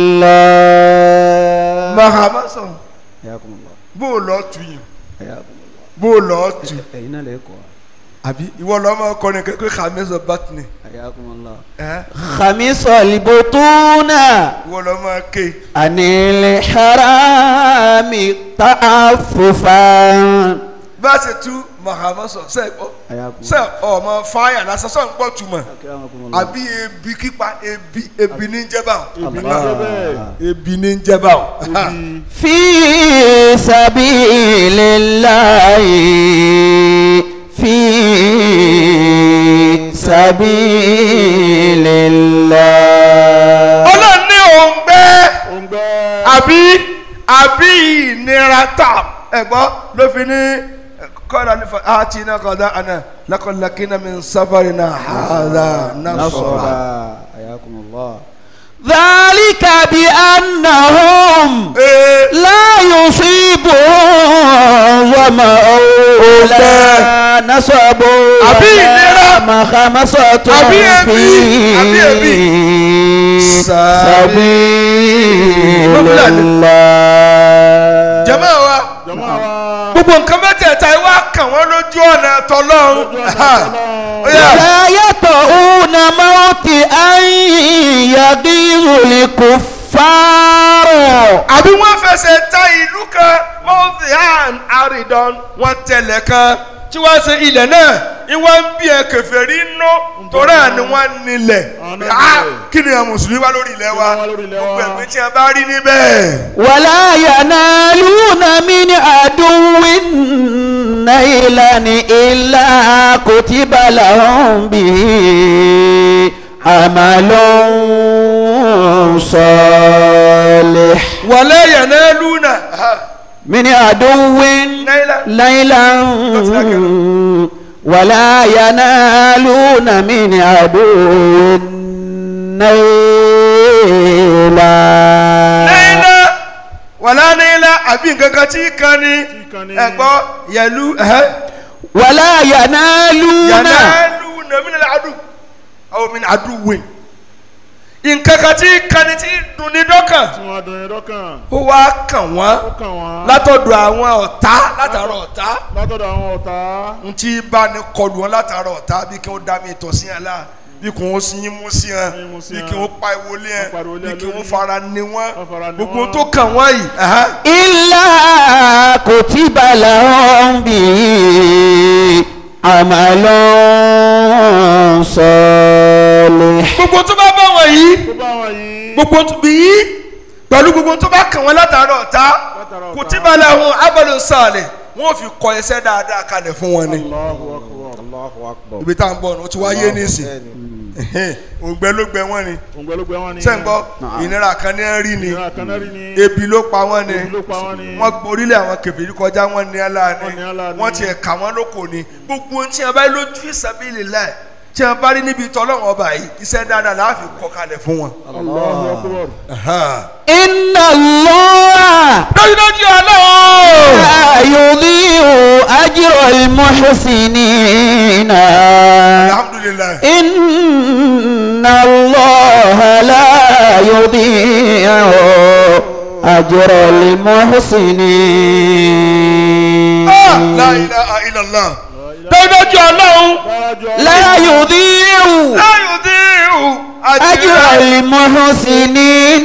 الله mahama sọ حياكم الله bó o lọ tu yìí حياكم الله bó o lọ tu أين لكم àbí ìwọ lọ máa kọrin kékeré kàmísọ bátìní حياكم الله ẹ خميس البطون ìwọ lọ máa ké عن الحرام تعففا bá a ṣe tú mahama sọ sẹ ọ حياكم sẹ ọmọ fáyà lásán sọ ń gbọ́ túmọ̀ أكرمكم الله àbí ebi kípa ebi ebi ní jẹba Ebi ní jẹ́ bẹ́ẹ̀. ebi ní jẹba o. Ebi في سبيل الله في سبيل الله ọlọ́run ní òǹgbẹ òǹgbẹ. àbí àbí ìnira tà ẹ̀gbọ́n ló fi ní kọ́ra nífa àti iná kọ́dá àná lákọ̀lákínà mi sáfàrì náà hàdà náà sọ̀rọ̀. نصرا حياكم الله ذلك بأنهم ee لا يصيبهم ظمأ ولا نصب àbí ìnira, ولا مخمصة àbí ebi, في àbí ebi. سبيل Lọ́bìlà ni. الله jẹ́mọ́ wa jọmọ wa. gbogbo nǹkan mẹ́tẹ̀ẹ̀ta yìí wá kàn wọ́n lójú ọ̀nà tọ́lọ́run. Lójú ọ̀nà Ọlọ́run. Ó yá. لا يطؤون موت أن يغيظ الكفار àbí wọ́n fẹsẹ̀ ta ìlú kan mọ́tìhán àrídọ́n wọ́n tẹ̀lé kan tí wọ́n ṣe ilẹ̀ náà ìwọ́n ń bí ẹ kèfèrí nú torí à ni wọ́n nílẹ̀ Àwọn náà Ah, nílẹ̀. kí ni àwọn mùsùlùmí wá lórí ilẹ̀ wa Kí ni wọ́n wá lórí ilẹ̀ wa? gbogbo ẹ̀gbẹ́ tí a bá rí níbẹ̀. ولا ينالون من عدو نيلا إلا كتب لهم به عمل صالح wala yanaluna من عدو نيلا ليلا ولا ينالون من عدو نيلا nẹ́ẹ̀lá wàlá nẹ́ẹ̀lá àbí nǹkan kan tí kan ní kan ní. ẹ̀gbọ́ yẹlu ẹ̀hẹ́. ولا ينالون yanaluna min al-adu aw min aduwin nǹkan kan tí kan ní tí dùn ní dọ́kàn tí wọ́n dùn yín lọ́kàn ó wá kàn wọ́n ó kàn wọ́n látọ̀dọ̀ àwọn ọ̀tá látara ọ̀tá látọ̀dọ̀ àwọn ọ̀tá n tí bá ní kọlù wọn látara ọ̀tá bí kí wọ́n dá mi tọ̀ sí yẹn la bí kí wọ́n sin yín mú sí yẹn Yín mú sí bí yẹn. kí wọ́n pa ìwọlé yẹn Wọ́n pariwo lé bí ẹ kí wọ́n lórí. fara ní wọn Wọ́n fara ní gbogbo wọn. tó kàn wọ́n yìí. ẹ̀hẹ́. إلا كتب لهم به عمل صالح gbogbo tó bá bá wọn yìí tó bá wọn yìí gbogbo tó bí yìí pẹ̀lú gbogbo tó bá kàn wọ́n látara ọ̀tá Látara ọ̀tá. kutiba lahum amalu salih wọ́n fi kọ ẹsẹ̀ dáadáa kalẹ̀ fún wọn ni. Allahu akbar Allahu akbar ibi tá à ń bọ̀ ní o ti wá yé nísìn òǹgbẹ ló gbẹ wọ́n ni òǹgbẹ́lógbẹ́ wọn ni sẹ́ńgbọ́ ìnira kan ní rí ni ìran kanárí ni ebi ló pa wọ́n ni Ebi ló pa wọ́n ni. wọ́n orílẹ̀ àwọn kèfèrí kọjá wọ́n ní ala ni Wọ́n ní ala ni. wọ́n tiẹ̀ kà wọ́n lóko ni gbogbo ohun tí a bá lójú sabilillah tí a bá rí níbi tọ́lọ́wọ́n ọba yìí iṣẹ́ dáadáa la fi kọ kalẹ̀ fún wọn. Allahu akbar إن الله dájúdájú ọlọ́wọ́. لا يضيع أجر المحسنين alhamdulilayi. إن الله لا يضيع أجر المحسنين la ilaha illallah. dájúdájú ọlọ́run. dájọ́ لا يضيع láyò díhù. أجر المحسنين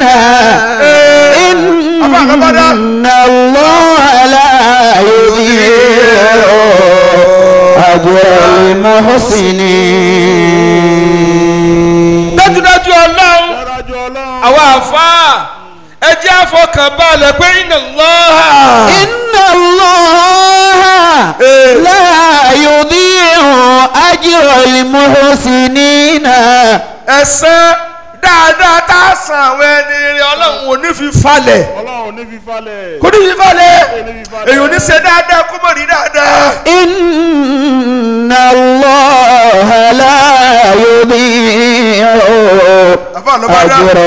إن الله لا يضيع أجر المحسنين dájúdájú ọlọ́run. dájọ́ ọlọ́run àwa àfáà ẹ jẹ́ àfọkànbalẹ̀ pé iná lọ́ha. إن الله لا يضيع أجر المحسنين ẹ̀san dáadáa tá a san àwọn ẹni rẹ ọlọ́run ò ní fi falẹ̀. ọlọ́run ní fífalẹ̀ kò ní fi falẹ̀. ní fífalẹ̀. èyí ò ní ṣe dáadáa kó mọ̀ rí dáadáa. إن الله لا يضيع àfa àlọ́bàdà. أجر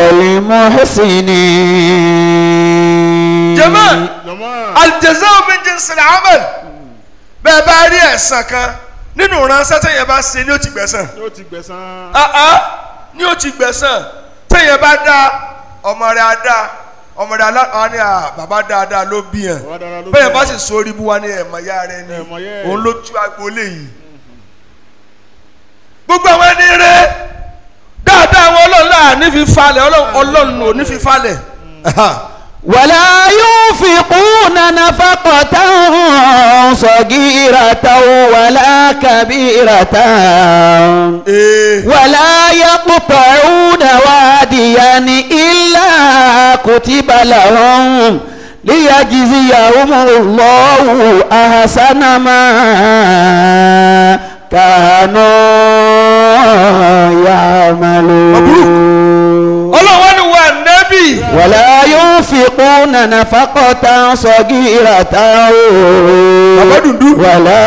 المحسنين jẹ́mọ́ jọmọ́ aljazaa min jinsil amal bẹ́ẹ̀ bá rí ẹ̀san kan nínú ránṣẹ́ tẹ̀yẹ bá ṣe ni ó ti gbẹ̀san. yóò ti gbẹ̀san àá ni ó ti gbẹ̀san tẹ̀yẹ bá dá ọmọ rẹ̀ á dá ọmọ rẹ̀ á ní à bàbá dáadáa ló bí yàn Bàbá dáadáa ló bí bẹ́ẹ̀ yàn. bá sì sórí bú wa ní ẹ̀mọ̀ ya rẹ̀ ni Ẹ̀mọ̀ ya ẹ̀. òun ló tú agboolé yìí gbogbo àwọn ẹni rẹ̀ dáadáa àwọn ọlọ́run náà ní fi falẹ̀ ọlọ́run ọlọ́run ò ní fi falẹ̀ ولا ينفقون نفقة صغيرة ولا كبيرة ee ولا يقطعون واديا إلا كتب لهم ليجزيهم الله أحسن ما كانوا يعملون ọlọ́run ni wà nẹ́bì. ولا ينفقون نفقة صغيرة Bàbá dùndú. ولا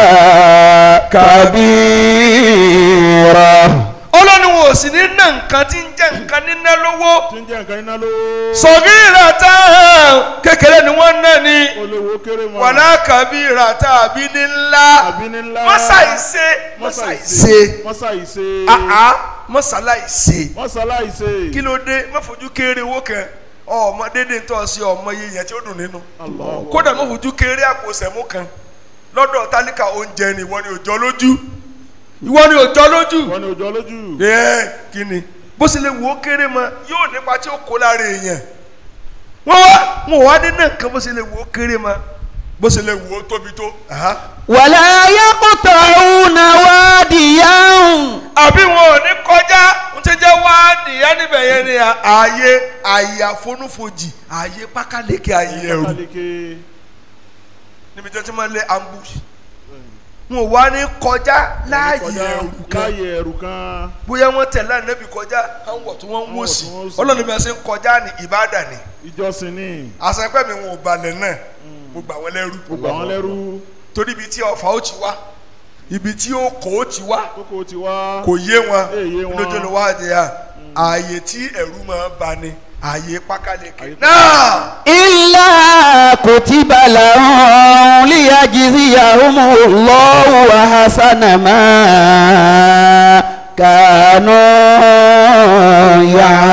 كبيرة ọlọ́ni wo sì ní ná nǹkan tí ń jẹ́ nǹkan níná lówó tí ń jẹ́ nǹkan iná ló sọ̀gí ìràtà kékeré ni wọ́n ná ni olówó kéré mọ́ wàlá kàbí ìràtà àbí ní ńlá àbí ní ńlá mọ́sàìṣe mọ́sàìṣe mọ́sàìṣe àá mọ́sàláìṣe mọ́sàláìṣe kí ló dé má fojú kéré owó kan ọmọ dédé ń tọ́ sí ọmọ iye yẹn tí ó dùn nínú Allahu kódà má fojú kéré àpò sẹ̀mú kan lọ́dọ̀ tálíkà oúnjẹ ni ìwọ ni òjò lójú ìwọ ni òjò lójú wọn ni òjò lójú ẹ kí ni bó ṣe lè wò ó kéré mọ yóò nípa tí ó kó lára èèyàn wọn wá wọn ò wá dé náà nǹkan bó ṣe lè wò ó kéré mọ bó ṣe lè wò ó tóbi tó. Aha. ولا يقطعون واديا àbí wọn ò ní kọjá ń ti jẹ́ wáàdì yẹn níbẹ̀ yẹn ni ààyè ààyè àfonúfojì ààyè pákáleke ààyè ẹ̀rù kálíkè níbi tí wọ́n ti máa ń lé ambush wọn ò wá ní kọjá láàyè kọjá ẹ̀rù kan láàyè ẹ̀rù kan bóyá wọ́n tẹ̀lé ànábì kọjá àwọn wọ̀ tí wọ́n ń wò sí Àwọn wọ̀ tí wọ́n ń wò sí. ọlọ́run bí wọ́n ṣe ń kọjá ní ìbádàn ni ìjọsìn ni àṣepẹ́ mi wọn ò balẹ̀ náà mo gbà wọ́n lẹ́rú gbogbo àwọn lẹ́rú torí ibi tí ọfà ó ti wá ibi tí ó kò ó ti wá kókó ti wá kò yé wọn Lè yé wọn. lójú ló wá di à ààyè tí ẹ̀rù máa bá ni ààyè pákáleke Ààyè náà إلا كتب لهم ليجزيهم الله أحسن ما كانوا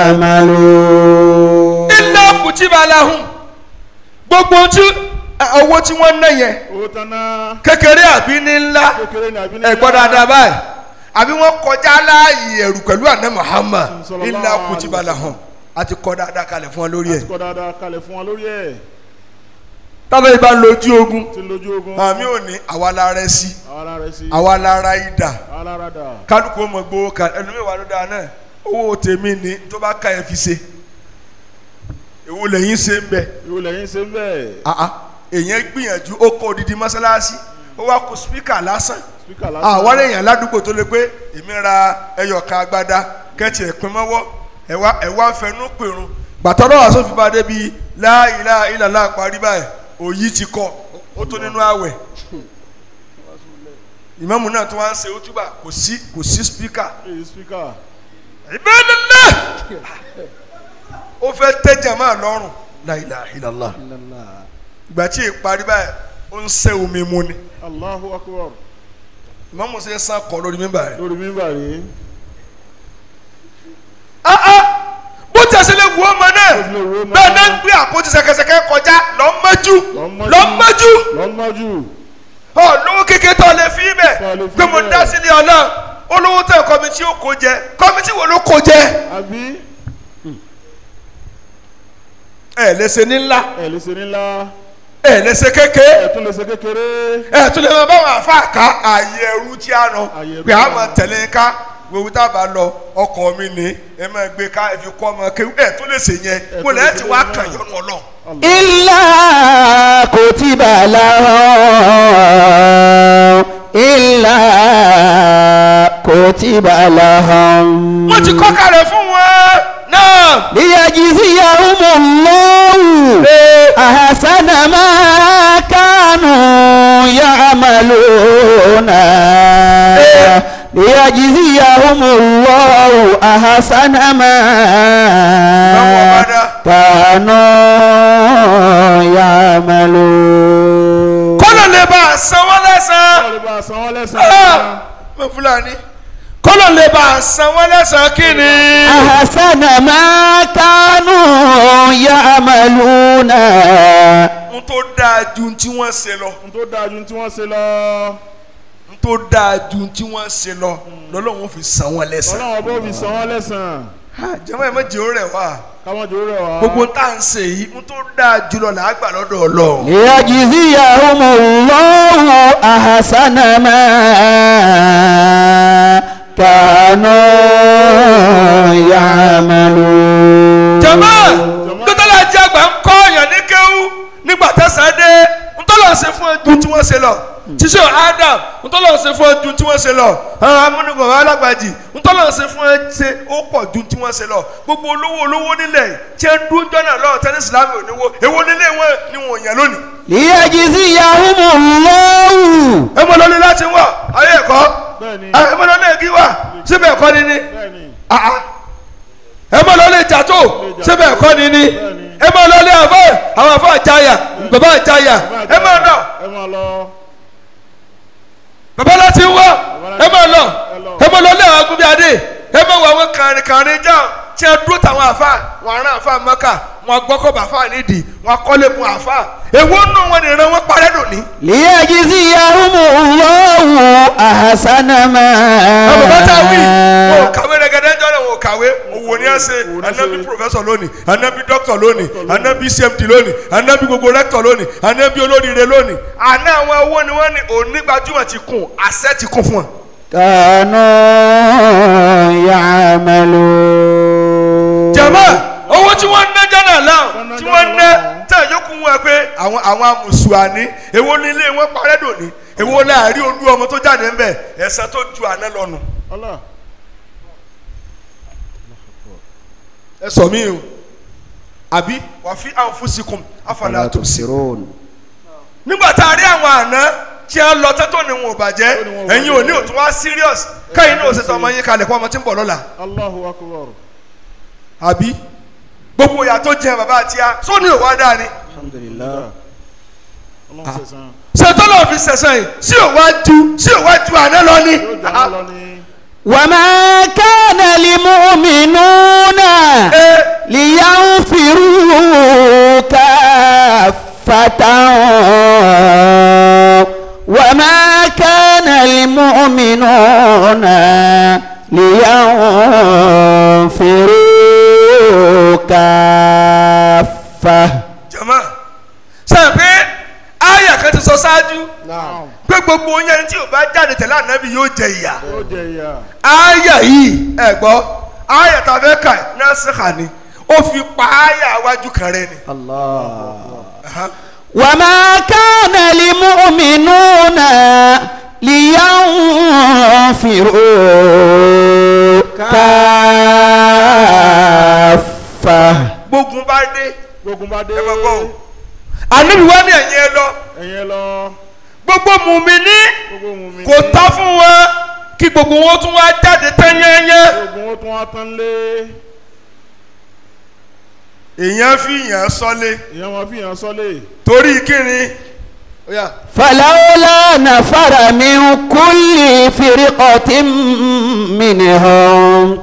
يعملون ilé kùtìbà làhùn gbogbo tí owó tí wọ́n ná yẹn owó tán náà kékeré àbí ní ńlá kékeré ní àbí ní ẹ gbọ́ dáadáa báyìí àbí wọ́n kọjá láàyè ẹ̀rù pẹ̀lú àná Muhammad Sallallahu ilé alaihi kùtìbà làhùn a ti kọ́ dáadáa kalẹ̀ fún wa lórí ẹ̀ kọ́ dáadáa kalẹ̀ fún wa lórí ẹ̀ tábìlì ìbá ń lójú ogun tí ń lójú ogun àmì ò ní àwa la rẹ sí àwọn ará rẹ̀ sí àwa la ra idà àwọn alára dà kálukú ọmọ gbowó kan ẹlòmíì wà ló dáa náà owó tèmi ní tó bá ká ẹ fi ṣe èwo lẹ́yìn ṣe ń bẹ̀ ìwò lẹ́yìn ṣe ń bẹ̀ àá èèyàn gbìyànjú ó kọ́ odidi mọ́sálásí ó wá kó spíkà lásán spíkà lásán àwọn èèyàn ládùúgbò tó lè pé èmi ra ẹyọ kan agbada kẹ́tì ẹ̀pin mọ́wọ́ ẹ̀wá ẹ̀wá ń fẹnu pèrun gbàtọ́rọ̀ wà sófin bá débi la ilaha illallah parí báyìí òyì ti kọ ó tó nínú àwẹ̀ ìmáàmù náà tó wá ń ṣe ojúbà kò sí kò sí spíkà èyí spíkà ìbẹ́lẹ́lẹ́ ó fẹ́ tẹ́jà máa lọ́rùn la ilaha illallah ìgbà tí ìparí báyìí ó ń sẹ́ omi mu ni Allahu akbar ìmáàmù ṣe ń sàn kọ́ lórí mímbà rẹ̀ lórí mímbà rí bó ti ẹsẹ̀ lè wú ọmọ náà Bó ti lè wú ọmọ bẹ́ẹ̀ náà náà. ń gbé àpótí ṣẹ̀kẹ̀ṣẹ̀kẹ̀ kọjá lọ́mọ́jú Lọ́mọ́jú. lọ́mọ́jú lọ́mọ́jú ọ lówó kékeré tó lè fi bẹ̀ Tó lè fi pé mo bẹ̀. dá sílé ọ̀nà olówó tẹ̀ kọ́mítì ó kó jẹ kọ́mítì wo ló kó jẹ àbí ẹ lè ṣe ní ńlá ẹ̀ lè ṣe nílá ẹ lè ṣe kékeré ẹ̀ tún lè ṣe kékeré ẹ tún lè máa bá wọn àfa ká ààyè ẹrú tí a nọ Ààyè ẹrú pé tí a a máa nọ. tẹ̀lé ká gbogbo tá a bá lọ ọkọ̀ mi ní ẹ máa gbé ká ẹ fi kọ́ ọmọ kéwù ẹ tún lè ṣe yẹn Ẹ mo tún lè lè ti ṣe wá yẹn kàn náà. yọnu ọlọ́run. إلا كتب لهم إلا كتب لهم wọ́n ti kọ́ kalẹ̀ fún wọn náà. ليجزيهم الله أحسن ما كانوا يعملون ليجزيهم الله أحسن ما كانوا يعملون kọ́lọ̀ lè bá a san wọ́n lẹ́sàn-án. wọ́n lè bá a san wọ́n Ah! lẹ́sàn-án mo fúlàní. kọ́lọ̀ lè bá a san wọ́n lẹ́sàn-án kí ni. أحسن ما كانوا يعملون n tó dáa ju n tí wọ́n ṣe lọ. n tó dáa ju tí wọ́n ṣe lọ n tó dáa ju n tí wọ́n ṣe lọ lọ́lọ́run fi san wọ́n lẹ́sàn-án. ọlọ́run bó fi san wọ́n lẹ́sàn jẹ́mọ́ ẹ̀ mọ́jì ó rẹ̀ wá. káwọn jòrò rẹ̀ wá gbogbo tá à ń ṣe yìí n tó dáa jùlọ là á gbà lọ́dọ̀ ọlọ́run. ليجزيهم الله أحسن ما كانوا يعملون jama Jama. dọ́tàlá jẹ́ àgbà ń kọ́ ọ̀yàn ní kéwú nígbà tẹ̀sán dé ntọ́lọ̀ ṣe fún ẹjú tí wọ́n ṣe lọ tíṣe Adam ntọ́lọ̀ ṣe fún ẹjú tí wọ́n ṣe lọ àwọn amúnigbọ̀n alágbàjì ntọ́lọ̀ ṣe fún ẹ ṣe ó pọ̀ ju tí wọ́n ṣe lọ gbogbo olówó olówó nílẹ̀ tí ẹ dún jọ́nà lọ́wọ́ tẹ́lẹ̀ Islam ò níwó èwo nílé wọn ni wọ́n yàn lónìí. ليجزيهم الله ẹ mọ lọlé láti wà ayé ẹ̀kọ́ bẹ́ẹ̀ni ẹ mọ lọlé igi wà síbẹ̀ ẹ̀kọ́ ni ni bẹ́ẹ̀ni Ah, ah. ẹ mọ lọlé jàtó síbẹ̀ ẹ̀kọ́ ni ni ẹ mọ lọlé àfọ àwọn àfọ àjàyà bàbá àjàyà ẹ mọ lọ ẹ máa lọ bàbá láti wá ẹ mọ lọ ẹ mọ lọlé àwọn agunbíadé ẹ mọ wọ àwọn kàrin kàrin jà tí a dúró táwọn àfa wọn ará àfa mọ́kà wọn gbọ́kọ̀ bàfà nídìí wọn kọ́lé kun àfà èwo nù wọn nìran wọn parẹ́ lónìí. ليجزيهم الله أحسن ما ọmọ bàtà wí wọn ò kàwé rẹgẹdẹ jọlọ wọn ò kàwé òwò ni ẹ ṣe Òwò ni ẹ anabi ṣe. professor lónìí anabi doctor lónìí anabi cmd lónìí anabi gbogbo rector lónìí anabi olóríire lónìí àná àwọn owó ni wọn ní onígbàjúmọ̀ ti kún àṣẹ ti kún fún wọn. كانوا يعملون jama owó tí wọ́n ń ná jọ́nà Wọ́n láwọn ná tí wọ́n ń ná jọ́nà láwọn. tẹ̀ yókù wọn pé àwọn àwọn amùsùlùmí èwo ní ilé wọn parẹ́ dòní èwo láàrin olú ọmọ tó jáde ń bẹ̀ ẹ̀sán tó ju àná lọ́nu Allah. ẹ sọ mí o àbí wà fi anfusikum afala tubsirun nígbà tá a rí àwọn àná tí a lọ tẹ́tọ́ ni wọn ò bàjẹ́ Tó ní wọn ò ẹ̀yin ò ní bàjẹ́. òtún wá serious káyìn náà ò ṣètò ọmọ yín kalẹ̀ kó ọmọ tí ń bọ̀ lọ́la Allahu akbar. àbí gbogbo ìyá tó jẹ bàbá àti ya sóní òwá dáa ni الحمد لله Ọlọ́run sẹ̀sán. ṣètò náà fi ṣẹ̀ṣẹ̀ yìí sí òwá ju sí òwá ju àná lọ ni. Yóò jà wọ́n lọ ní. وما كان لمؤمنون Ee, لينفروا كافة وما كان المؤمنون لينفروا كافة jama sẹ́yìn pé àyà kan ti sọ ṣáájú Naam. pé gbogbo yẹn tí ò bá jáde tẹ̀lé ànábì yóò jẹ ìyà. Yóò jẹ ìyá. àyà yìí ẹ gbọ́ àyà tá a fẹ́ kà náà sèkà ni ó fi pa àyà iwájú kan rẹ ni. الله Aha. وما كان لمؤمنون لينفروا كافة gbógun bá dé Gbógun bá dé. ẹ máa gbọ́ o. ànábì wá ní ẹ̀yìn ẹ lọ Ẹ̀yin ẹ lọ. gbogbo mùmíní Gbogbo mu mi. kò tọ́ fún wọn kí gbogbo wọn tún wá jáde tán yẹ́nyẹ́. Gbogbo wọn tún wá tán lé. èèyàn fi yàn sọlé Ìyẹn wọn fi hàn sọ́lé. torí kíni. Ó yá. فلولا نفر من كل فرقة منهم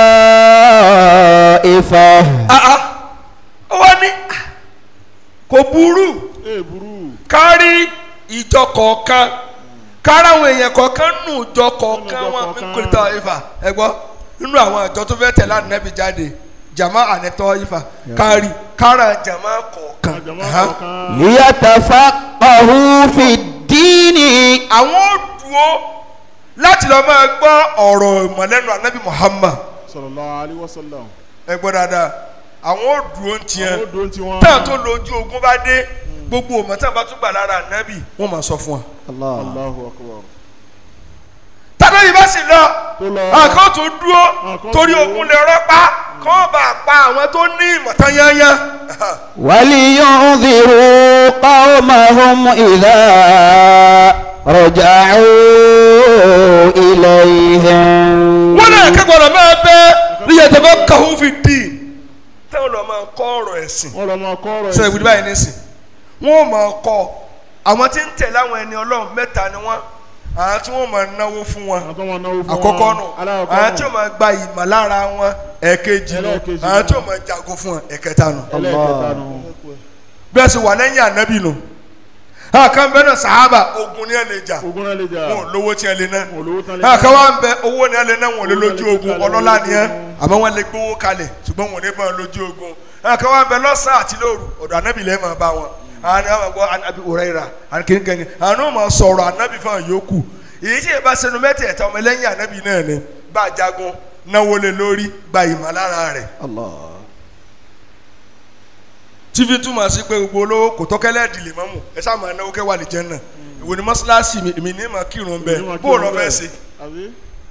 طائفة Ah, ah. ó wá ní ah, kò burú Ee burú. kárí ìjọ kọ̀ọ̀kan kárí àwọn èèyàn kọ̀ọ̀kan nù ìjọ kọ̀ọ̀kan Nínú ìjọ wọn kọ̀ọ̀kan. kò tọ́ ifá ẹ gbọ́ nínú àwọn àjọ tó fẹ́ tẹ̀lé ànábì jáde jama ànẹ́tọ́ ifá kárí kára jama kọ̀ọ̀kan Àjọmọ́ Aha. kọ̀ọ̀kan. ليتفقهوا في الدين àwọn ò dúró láti lọ máa gbọ́ ọ̀rọ̀ ìmọ̀lẹ́nu ànábì Muhammad Sallallahu alaihi wasallam. ẹ gbọ́ dáadáa àwọn ò dúró ń tiẹ̀ Àwọn odò tí wọ́n. táà tó lójú ogun bá dé gbogbo ọmọ tí wọn bá tún gbà lára ànábì wọn máa sọ fún wa. الله Allahu akbar. tàbí yìí bá sì lọ Tó lọ. àkàn tó dúró Àkàn torí dúró. ogun lè rọpa kọ́ bá pa àwọn tó ní ìmọ̀tán yányán. ولينذروا قومهم إذا رجعوا إليهم wọ́n náà kẹ́kọ̀ọ́ máa bẹ́ níyà tó bá kàwé fi dì í táwọn lọ́ọ́ máa kọ́ ọ̀rọ̀ ẹ̀sìn Wọ́n lọ máa kọ́ ọ̀rọ̀ sọ ìwúdí báyìí nísìn wọ́n ò máa kọ́ àwọn tí ń tẹ̀lé àwọn ẹni ọlọ́run mẹ́ta ni wọ́n àwọn tí wọ́n máa náwó fún wọn Àwọn tó máa náwó fún wọn. àkọ́kọ́ nù Alákọ̀ọ́kọ́ àwọn nù. tí ó máa gba ìmọ̀ lára wọn ẹ̀ẹ̀kejì nù Ẹlẹ́ẹ̀kejì àwọn nù. tí ó máa jago fún wọn ẹ̀kẹta nù Ẹlẹ́ẹ̀kẹta nù. bí wọ́n sì wà lẹ́yìn ànábì nù àkàn bẹ́ẹ̀ náà sàhábà ogun ni ẹ lè jà Ogun náà lè jà. wọn ò lówó tí ẹ lè ná Wọn ò lówó tán lè àkàn wà ń bẹ owó ni ẹ lè ná wọn ò lè Owó lójú lè ogun kalẹ̀, ọlọ́lá wọn ò ni lè ẹ lójú ogun. àmọ́ wọn lè gbówó kalẹ̀ ṣùgbọ́n wọn ò ní bá wọn lójú ogun àkàn wà ń bẹ lọ́sàn àti lóru ọ̀dọ̀ ànábì lẹ́ẹ̀ máa bá wọn àwọn ni wọn gbọ́ ànábì òrẹ́ra àkínkẹ́ni àwọn ò máa sọ̀rọ̀ ànábì fún àwọn yòókù èyí tí ìbá sẹnu mẹ́tẹ̀ẹ̀ta ọmọ ẹlẹ́yìn ànábì náà ni bá a jagun náwó lé lórí gba ìmọ̀lára rẹ̀ الله tí fi túmọ̀ sí pé gbogbo olówó kò tọ́kẹ́lẹ́ ìdílé mọ́mù ẹ sáà máa náwó kẹwàá lè jẹ́ náà ìwò ni mọ́ṣáláṣí mi èmi ní ma kírun bẹ́ẹ̀ bó o lọ fẹ́ ṣe Àbí?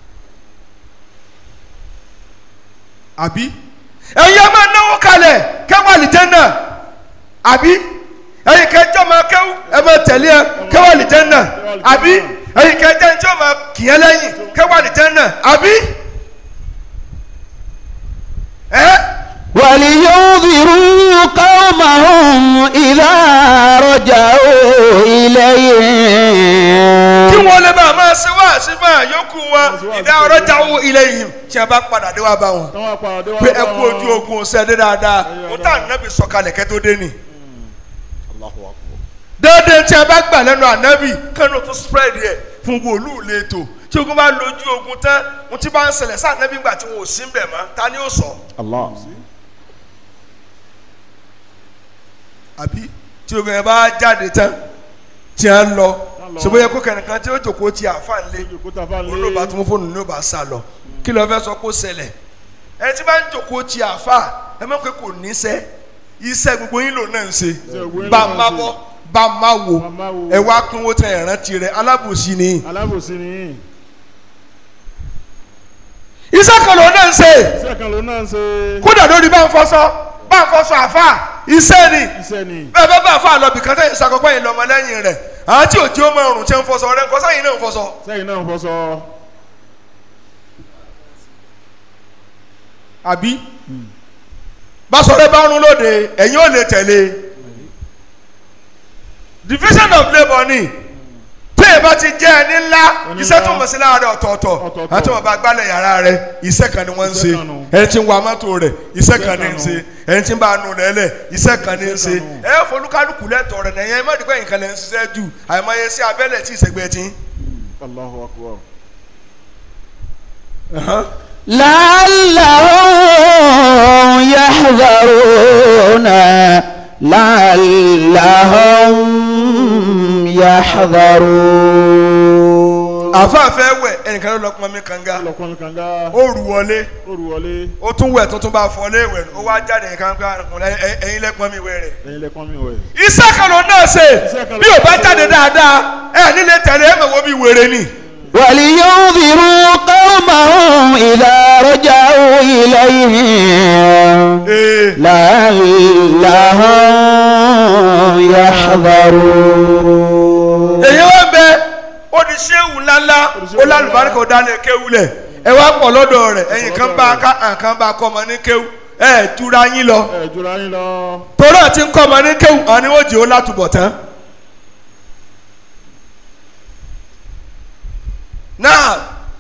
àbí ẹ̀yin ẹ máa náwó kalẹ̀ kẹwàá lè jẹ́ náà àbí ẹ̀yin kẹjọ́ máa kẹ́wù ẹ máa tẹ̀lé ẹ kẹwàá lè jẹ́ náà àbí ẹ̀yin kẹjọ́ ẹni tí ó máa kìyẹn lẹ́yìn kẹwàá lè jẹ́ náà àbí ẹ́ ولينذروا قومهم إذا رجعوا إليهم kí wọ́n lè bá a máa ṣe wá sí fún àyókù wọn ìdá ọ̀rọ̀ jáwó ilé yìí tí a bá padà dé wá bá wọn Tán wá pàdé wá pé bá ẹ kú wọn. ojú ogun ṣe dé dáadáa mo tá ànábì sọ̀kalẹ̀ kẹ́ tó dé ni Allahu Akbar. déédéé tí a bá gbà lẹ́nu ànábì kánú tó spread yẹ fún wòlúù lẹ́tọ̀ tí ogun bá lójú ogun tán mo ti bá ń ṣẹlẹ̀ sí ànábì gbà tí wọn ò sí ń bẹ̀ mọ́ ta ni ó sọ Allah. àbí tí ogun yẹn bá jáde tán tí a ń lọ lọ. ṣùgbọ́n yẹ kó kẹ̀nìkan tí ó jòkó ti àfa ńlẹ̀ Òjòkúta bá lé. olóòbá tó mú fóònù ní ó bá sá lọ kí ló fẹ́ sọ kó ṣẹlẹ̀ ẹ tí bá ń jòkó ti àfa ẹ mọ̀ pé kò níṣẹ́ iṣẹ́ gbogbo yín lò náà ń ṣe gbogbo yín bá ló a náà má ń ṣe. bọ́ bá a má wo Bá a má wo. ẹ wá pínwó tẹ ìrántí rẹ alábòsí ni Alábòsí ni. iṣẹ́ kan lò náà ń ṣe Iṣẹ́ kan ló náà ń ṣe. kódà lórí bá ń fọṣọ bá ń fọṣọ àfa iṣẹ́ ni Iṣẹ́ ni. bẹ́ẹ̀ bá bá àfa lọ bìkan tẹ̀yìn sakọ́pẹ́ yìí lọ́mọ lẹ́yìn rẹ̀ àwọn tí òjì ó máa rùn tí ń fọṣọ rẹ̀ nǹkan sẹ́yìn náà ń fọṣọ. Sẹ́yìn náà ń fọṣọ. àbí báṣọ̀rẹ́ bá rún lóde ẹ̀yin ò lè tẹ̀lé division of labour ni tí èyí bá ti jẹ́ ẹni ńlá Ẹni iṣẹ́ ńlá. tó mọ̀ sí láàárẹ̀ ọ̀tọ̀ọ̀tọ̀ Ọ̀tọ̀ọ̀tọ̀. àti wọn bá gbálẹ̀ yàrá rẹ̀ iṣẹ́ kan ni wọ́n ń ṣe Iṣẹ́ kan nù. ẹni tí ń wa mọ́tò rẹ̀ iṣẹ́ kan ní ń kan ṣe nù. ẹni tí ń bá nu lẹ́lẹ̀ iṣẹ́ kan ní ń ṣe Iṣẹ́ kan nù. ẹ folúkálùkù lẹ́tọ̀ọ́ rẹ̀ nẹ̀yẹn má dìgbà yìí kan lẹ́ ń ṣiṣẹ́ jù àìmọye sí abẹ́lẹ̀ tí ìṣègbè tí. Allahu Akbar. لعلهم يحذرون لعلهم يحذرون àfáàfẹ́ wẹ̀ ẹnìkan ló lọ pọn mi kànga Ọlọ́pàá mi kànga. ó rù wọlé Ó rù wọlé. ó tún wẹ̀ tuntun bá fọ lé wẹ̀ ó wá jáde nǹkan kan ẹ̀yin lẹ́pọn mi wẹ̀ rẹ̀. Ẹyin lẹ́kọ́ mi wẹ̀. iṣẹ́ kan ló náà ṣe Iṣẹ́ kan ló bí ò bá náà ṣe. jáde dáadáa ẹ nílé tẹ̀lé ẹ mọ̀ wọ́n bí wèrè ni. ولينذروا قومهم إذا رجعوا إليهم ee لعلهم يحذرون èyí wá bẹ ó di ṣéwù ńláńlá ó lálùbáríkà ó dálé kéwù lẹ̀ ẹ wá pọ̀ lọ́dọ̀ rẹ̀ ẹ̀yìn kan bá ká àǹkan bá kọ́ ọmọ ní kéwù ẹ túra yín lọ Ẹ jura yín lọ. torí àti ń kọ́ ọmọ ní kéwù àwọn ni wọ́n jẹ́ ó látúbọ̀ tán. náà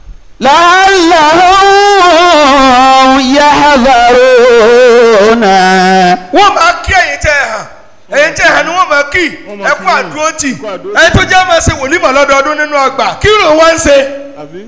لعلهم يحذرون wọ́n máa kí ẹ̀yin tẹ́ ẹ hàn ẹ̀yin tẹ́ ẹ hàn ni wọ́n máa kí Wọ́n máa ẹ kí kú yín. àdúró tì Kú àdúró tì. ẹ̀yin tó jẹ́ máa ṣe wòlímọ̀ lọ́dọọdún nínú ọgbà kí ló wá ń ṣe. Àbí?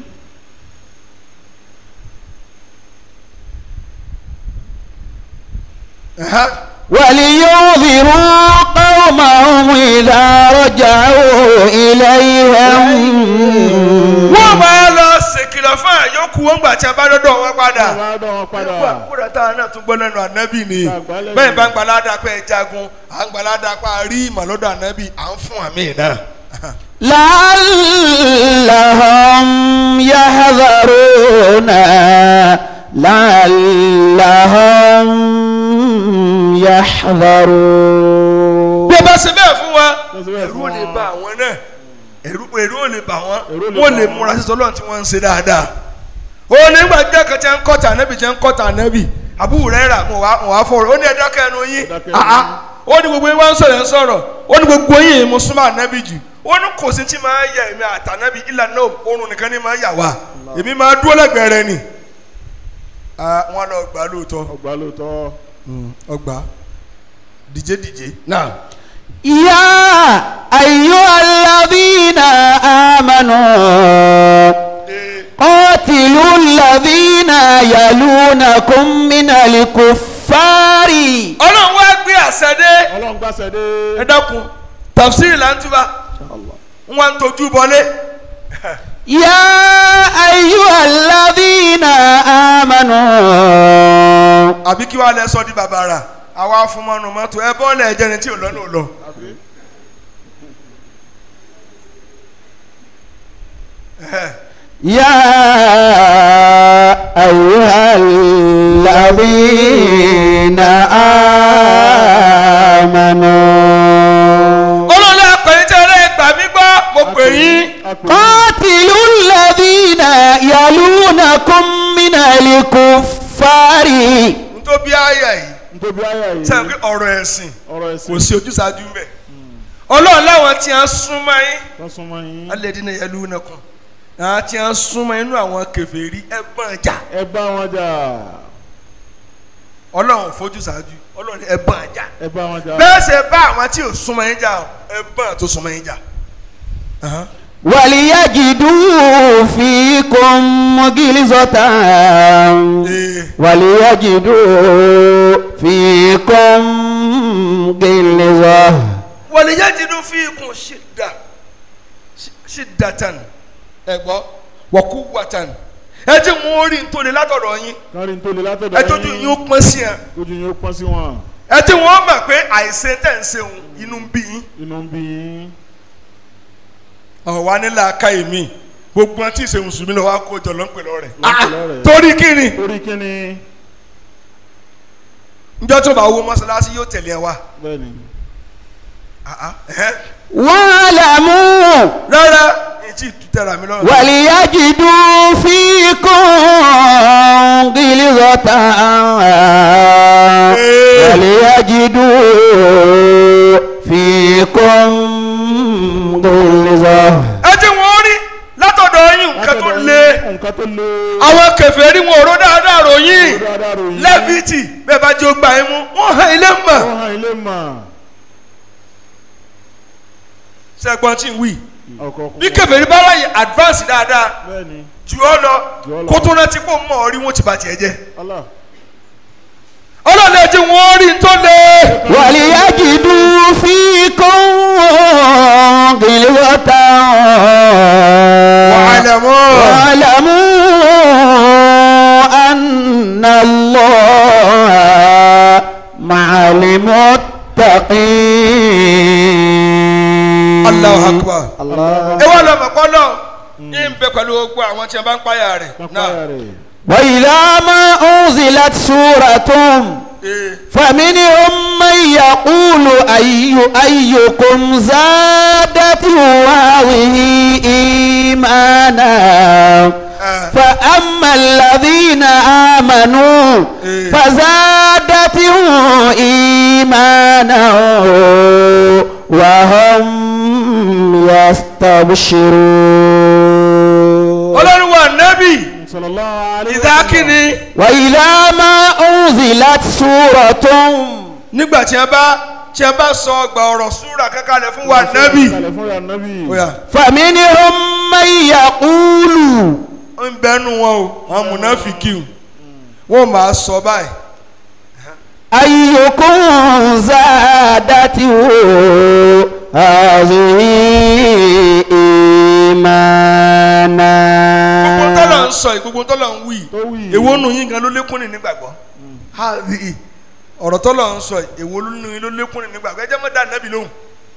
ولينذروا قومهم إذا رجعوا إليهم wọ́n máa lọ ṣèkìlọ̀ fún àyọkù wọn gbà tí a bá dọ́dọ̀ wọn padà. Àwọn àdán wọn padà. kúrò táwọn náà tún gbọ́ lẹ́nu ànábì ni Tá a gbọ́ lẹ́nu. bẹ́ẹ̀ bá ń gbalada pé ẹ jagun à ń gbalada pé a rí ìmọ̀ lọ́dọ̀ ànábì à ń fún àmì náà. لعلهم يحذرون لعلهم يحذرون bí ẹ bá ṣe bẹ́ẹ̀ fún wa Bá ṣe bẹ́ẹ̀ ẹ̀rú fún ò lè wa. bà àwọn náà ẹ̀rú ẹ̀rú ò lè bà wọ́n Ẹ̀rú ò lè wọ́n bà lè wọ́n. múra sí sọlọ́run tí wọ́n ń ṣe dáadáa. ó ní ìgbà jẹ́ kan tí wọ́n ń kọ́ta ànábì tí wọ́n ń kọ́ta ànábì àbúrò rẹ̀ rà mọ̀ wá mọ̀ wá fọ̀rọ̀ ó ní ẹ̀dá kẹnu yín Ẹ dákẹ́ àá ẹnu ó ní gbogbo yín wá ń sọ̀rọ̀ ẹ̀ ń sọ̀rọ̀ ó ní gbogbo yín mo súnmọ́ ànábì jù ó ní kò sí tí máa yẹ èmi àtànábì ìlànà oorun nìkan ní máa yà wá èmi máa dúró lẹ́gbẹ̀ẹ́ rẹ ni. Ah, wọ́n lọ gbà lóòótọ́ Ọgbà lóòótọ́. ọgbà dìje dìje. náà يا أيها الذين آمنوا قاتلوا الذين يلونكم من الكفار ọlọ́run wá gbé àṣẹ dé Ọlọ́run gbàṣẹ dé. ẹ dákun tafsiri là ń túbà ń wá ń tọ́jú bọlé يا أيها الذين آمنوا àbí kí wàá lẹ sọ di bàbàrà àwa afúnmọ́nu mọ́tò ẹ bọ́ọ̀lù ẹ̀jẹ̀ ni tí ò lọ́nà ò lọ. Àbí? يا أيها الذين آمنوا olóòlù àpèyí tẹ ẹ gbà mí gbọ́ mo pè yín قاتلوا الذين يلونكم من الكفار n tó bí àyà yìí Nítorí àyà yìí. sẹ́yìn pé ọ̀rọ̀ ẹ̀sìn Ọ̀rọ̀ ẹ̀sìn. kò sí ojúsàájú mbẹ̀ ọlọ́run láwọn tí a súnmọ́ yín Wọ́n súnmọ́ yín. alẹ́dínà yẹlú nàkùn àwọn tí wọ́n súnmọ́ inú àwọn kèfèrí ẹ bọ́n jà ẹ bá wọn jà ọlọ́run fojú ṣáájú ọlọ́run ẹ bọ́n jà ẹ bá wọn jà bẹ́ẹ̀ ṣe bá àwọn tí ò súnmọ́ yín jà ẹ bọ́n tó súnmọ́ yín jà. Ahan. وليجدوا فيكم غلظة Ee. وليجدوا فيكم غلظة waliyajidu fiikum shidda shi- shiddatan ẹ gbọ́ wa quwwatan ẹ jẹ́ wọn orí ntòlè látọ̀dọ̀ yín kárí ń tó le látọ̀dọ̀ ẹ tójú yín ó pọ́n sí ẹ ojú yín ó pọ́n sí wọn ẹ jẹ́ wọn mọ̀ pé àìsè tẹ̀ ń ṣe òun inú ń bí yín inú ń bí yín ọ̀wá nílà aka èmi gbogbo wọn tí ì ṣe mùsùlùmí lọ́wọ́ á kó jọ lọ́npẹ̀ lọ́rẹ̀ Lọ́npẹ̀ lọ́rẹ̀. torí kíni torí kíni njọ́ tó bá wo mọ́sálásí yóò tẹ̀lé ẹ wá bẹ́ẹ̀ ni Ah, ah, ẹ̀hẹ́. واعلموا rárá ètí ìtútẹ̀rà mi lọ́rùn وليجدوا فيكم غلظة وليجدوا فيكم غلظة ẹ jẹ́ wọn rí látọ̀dọ̀ yín nǹkan tó Látọ̀dọ̀ le yín, nǹkan tó le àwọn kèfèrí wọn ò ró dáadáa ròyìn Ó dáadáa ròyìn. lẹ́fìtì bẹ́ẹ̀ bá jẹ́ ó gbà yín mú wọ́n hàn ilé mọ̀ ó hàn ilé mọ̀ sẹ́gbọ́n tí ń wí ọkọ̀ bí kèfèrí bá ráyè advance dáadáa bẹ́ẹ̀ ni jù ọ́ lọ Jù ọ́ lọ. kó tó rántí pò mọ̀ ọ́ rí wọn ti bà tiẹ̀ jẹ́ Allah ọlọ́lẹ̀ jẹ́ wọ́n rí tó le وليجدوا فيكم غلظة واعلموا واعلموا أن الله مع المتقين Allahu Akbar الله ẹ wá lọ mọ̀ pọ́ náà ní ń bẹ pẹ̀lú gbogbo àwọn tí a bá ń páyà rẹ̀ náà pápá rẹ̀ وإذا ما أنزلت سورة ee فمنهم من يقول أي أيكم زادته هذه إيمانا فأما الذين آمنوا فزادتهم إيمانا وهم يستبشرون ọlọ́run wa nẹ́bì sallallahu alaihi ìdákìní وإذا ما أنزلت سورة nígbà tí a bá tí a bá sọ ọgbà ọ̀rọ̀ súra kankanlẹ̀ fún wa nẹ́bì kalẹ̀ fún ya nabi oya فمنهم من يقول ń bẹnu wọn o àwọn mùnáfìkì o wọn máa sọ báyìí أيكم زادته هذه gbogbo tọ́lọ̀ إيمانا ń sọ yìí gbogbo tọ́lọ̀ ń wí tó wí èwo nù yín gan ló lékún ní nígbàgbọ́ hàbí ọ̀rọ̀ tọ́lọ̀ ń sọ yìí èwo nù yín ló lékún ní nígbàgbọ́ ẹ jẹ́ mọ́ dá nẹ́bì lóhùn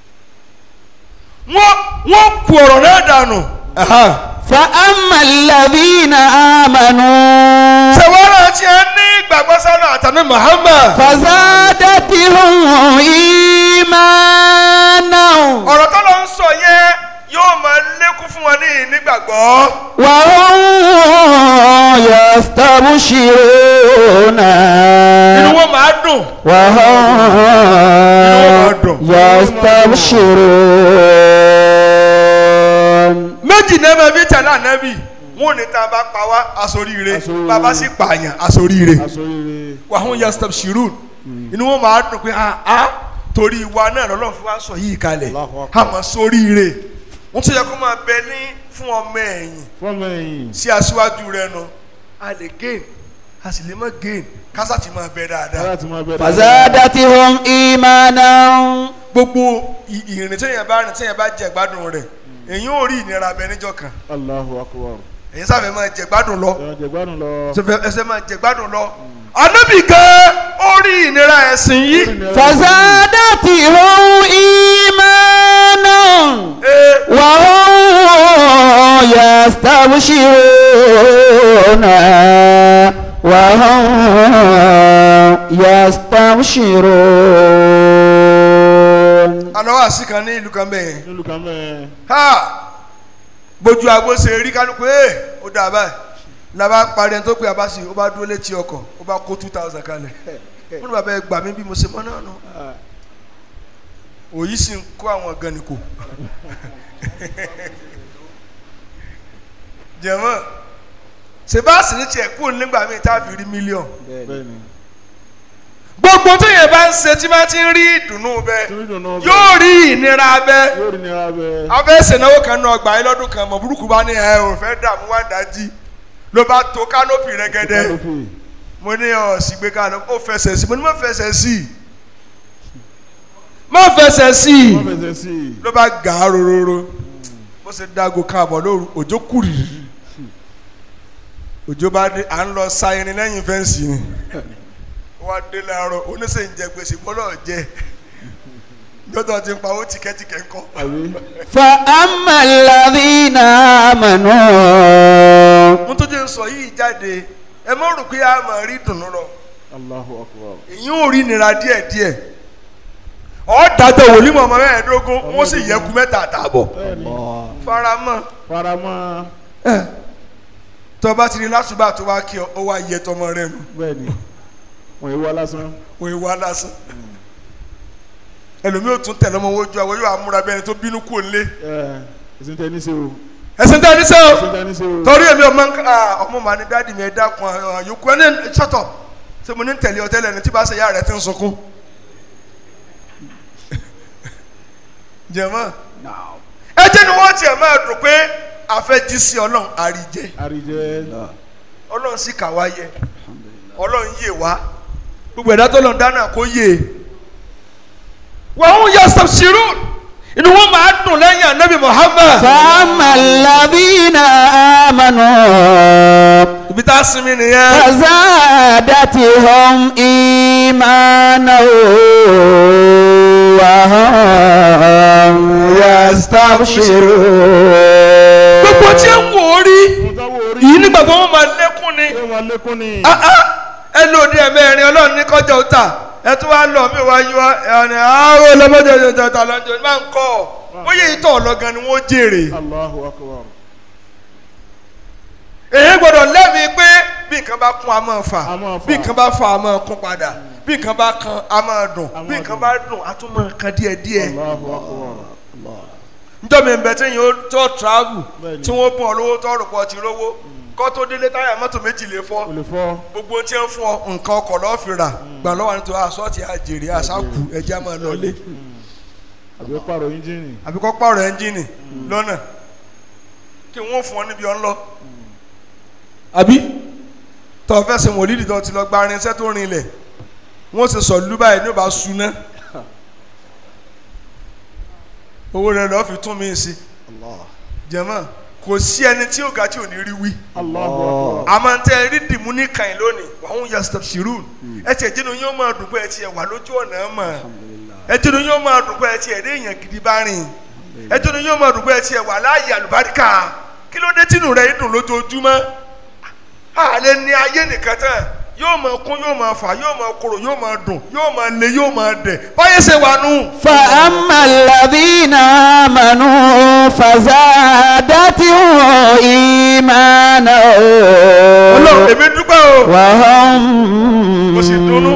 wọ́n wọ́n ku ọ̀rọ̀ náà dànù فأما الذين آمنوا sẹ̀wọ́n tí a ní ìgbàgbọ́ sánà àtàní Muhammad فزادتهم إيمانا ọ̀rọ̀ tọ́lọ̀ ń sọ yẹn yóò máa lékún fún wọn ní nígbàgbọ́ وهم يستبشرون inú wọn máa dùn وهم يستبشرون méjì náà máa fi tẹ̀lé ànábì wọn ò ní tá a bá pa wá asoríire Asoríire. bàbá sì pààyàn asoríire asoríire wàhùn yastabshirun inú wọn máa dùn pé a a torí wa náà lọ́lọ́run fi wá sọ yìí kalẹ̀ Allahu Akbar. àmọ́ sóríire wọ́n tún yẹ kó máa bẹ ní fún ọmọ ẹ̀yìn fọmọ ẹ̀yìn sí aṣíwájú rẹ nu a lè gain a sì lè má gain kásá ti máa bẹ dáadáa láti máa bẹ̀rẹ̀ فزادتهم إيمانا gbogbo ì- ìrìn téèyàn bá rìn téèyàn bá jẹ gbádùn rẹ̀ èyí ò rí ìnira bẹ níjọ́ kan Allahu akbar èyí sáfẹ́ máa jẹ gbádùn lọ ẹ̀rọ jẹ̀gbádùn lọ ẹsẹ̀ ẹsẹ̀ máa jẹ gbádùn lọ anábì gan ó rí ìnira ẹ̀sìn yìí فزادتهم إيمانا ee وهم يستبشرون وهم يستبشرون àná wà sí kan ní ìlú kan bẹ́ẹ̀ nílùú kan mẹ́ẹ̀ ha bójú agbó ṣe rí kálukú ẹ̀ ó dà báyìí làbá parí ẹni tó pé abasi ó bá dúró létí ọkọ̀ ó bá kó two thousand kalẹ̀ wọ́n ní bàbá ẹ gbà mí bí mo ṣe mọ́ náà nù òyì sì ń kó àwọn gan ni kò jẹ̀mọ́ sebáàsì ní tiẹ̀ kú nígbà míì tá a fi rí mílíọ̀n bẹ́ẹ̀ ni gbogbo tó yẹn bá ń ṣe tí máa ti ń rí ìdùnnú bẹ́ẹ̀ torí dùn náà yóò rí ìnira bẹ́ẹ̀ yóò rí nira bẹ́ẹ̀ abẹ́ ṣènáwó kan náà gbà yín lọ́dún kan mọ̀ burúkú bá ní ẹ ò fẹ́ dààmú wá dájí ló bá to kánópì rẹ́gẹ́dẹ́ kálópì mo ní ọ sì gbé kánópì ó fẹsẹ̀ sí mo ní má fẹsẹ̀ sí má fẹsẹ̀ sí wọ́n fẹsẹ̀ sí i ló bá gà á rororo bó ṣe dágo káàbọ̀ lóru òjò kùrì òjò bá dé à ń lọ sa irin lẹ́yìn fẹ́ǹsì ni wọ́n á dé láàárọ̀ oníṣẹ́ ìjẹ gbèsè gbọ́dọ̀ jẹ lọ́tọ̀ ti ń pa owó tìkẹ́tìkẹ́ ńkọ́ àbí فأما الذين آمنوا mo tó jẹ́ ń sọ yìí jáde ẹ mọ̀ rò pé a máa rí dùnú lọ Allahu akbar èyí ò rí nira díẹ̀díẹ̀ ọ̀ọ́dàjọ wòlímọ̀ ọmọ mẹ́ẹ̀ẹ́dógún wọ́n sì yẹ kú mẹ́ta àtààbọ̀ bẹ́ẹ̀ ni faramọ́ faramọ́ tó bá ti rí lásùbà tó wá kí ọ ó wá yẹ tọmọ rẹ nù bẹ́ẹ̀ ni wọ́n yìí wá lásán wọ́n yìí wá lásán ẹlòmíì ò tún tẹ̀lé ọmọ owó ju àwọn yóò amúra bẹ́ẹ̀ ni tó bínú kú òǹlé ẹ̀ ẹ̀sìn tẹ́ ní ṣe o ẹ̀sìn tẹ́ ní sẹ́ o ẹ̀sìn tẹ́ ní ṣe o torí èmi ọmọ nǹkan ah, ọmọ màá ní dáàdì mi ẹ dákun àyòkù ẹni ṣọtọ ṣé mo ní tẹ̀lé ọ tẹ́lẹ̀ ní tí bá ṣe yá rẹ ti ń sunkún. jẹ̀mọ́ ẹ jẹ́ ni wọ́n tiẹ̀ máa dùn pé àfẹ́jí sí ọlọ́run àríjẹ àríjẹ ọlọ́run sì kà wá yẹ ọlọ́run yè wá gbogbo ẹ̀dá tó lọ́n dáná kó yè wọ́n ń yọ sọ̀ṣirú inú wọn máa dùn lẹ́yìn anabi muhammad فأما الذين آمنوا ibi tá a sinmi nìyẹn. فزادتهم إيمانا وهم يستبشرون gbogbo tí ń wò ó rí mo táwọn orí yìí nígbàgbọ́ wọn máa lékún ni ẹ wọn lékún ni Ah, ah, ẹ lò ní ẹ̀mẹ́rin ọlọ́run ní kọjá òta ẹ tún wá lọ mí wá yí wá ẹni àwọn ọlọ́mọdé ọjọ́ ọ̀tá lọ́jọ́ máa ń kọ́ ọ bóyá ìtọ̀ ọlọ́gan ni wọ́n jèrè Allahu akbar èyí gbọ́dọ̀ lẹ́mìí pé bí nǹkan bá kún a máa fà A máa fà. bí nǹkan bá fà a máa kún padà bí nǹkan bá kan a máa dùn A máa bí nǹkan dùn. bá dùn a tún máa kan díẹ̀díẹ̀ Allahu akbar njọ́ mi bẹ̀ tí yóò tó travel Bẹ́ẹ̀ni. tí wọ́n bùn ọ lówó tó rò pọ̀ ti rówó kọ́ tó délé táyà mọ́tò méjì lè fọ́ o lè fọ́ gbogbo tí ń fún ọ nǹkan ọkọ̀ lọ́ọ́ fi rà gbà lọ́wọ́ nítorí asọ́ọ̀tì àjèrè àṣàkù ẹja máa lọlé àbí pààrọ̀ ẹ́ńjìnì àbí kọ́ pààrọ̀ ẹ́ńjìnì lọ́nà kí wọ́n fún ọ níbi ọ̀n lọ. àbí tọ́ fẹ́ ṣe mọ̀lídìí tó ti lọ gba irinṣẹ́ tó rinlẹ̀ wọ́n sì sọ lú báyìí ní ó bá suná owó rẹ̀ lọ́ọ́ fi tún mí sí jẹ̀mọ́ kò sí ẹni tí ó ga tí ò ní rí wí Allahu akbar àmọ́ tẹ rí dìmú ní kàn lónìí wàhùn yà stop shirun ẹ tiẹ̀ jẹ́nu yóò máa dùn pé ẹ tiẹ̀ wà lójú ọ̀nà ẹ̀ mọ̀ ẹ jẹ́nu yóò máa dùn pé ẹ tiẹ̀ rí èèyàn gidi bá rìn ẹ jẹ́nu yóò máa dùn pé ẹ tiẹ̀ wà láàyè àlùbáríkà kí ló dé tínú rẹ̀ dùn lójoojúmọ́ àlẹ́ ní ayé nìkan tán yóò máa kún yóò máa fà yóò máa korò yóò máa dùn yóò máa le yóò máa dẹ̀ báyé ṣe wà nù. فأما الذين آمنوا فزادتهم إيمانا ọlọ́run èmi dúpẹ́ o. وهم Mo sì dunnú.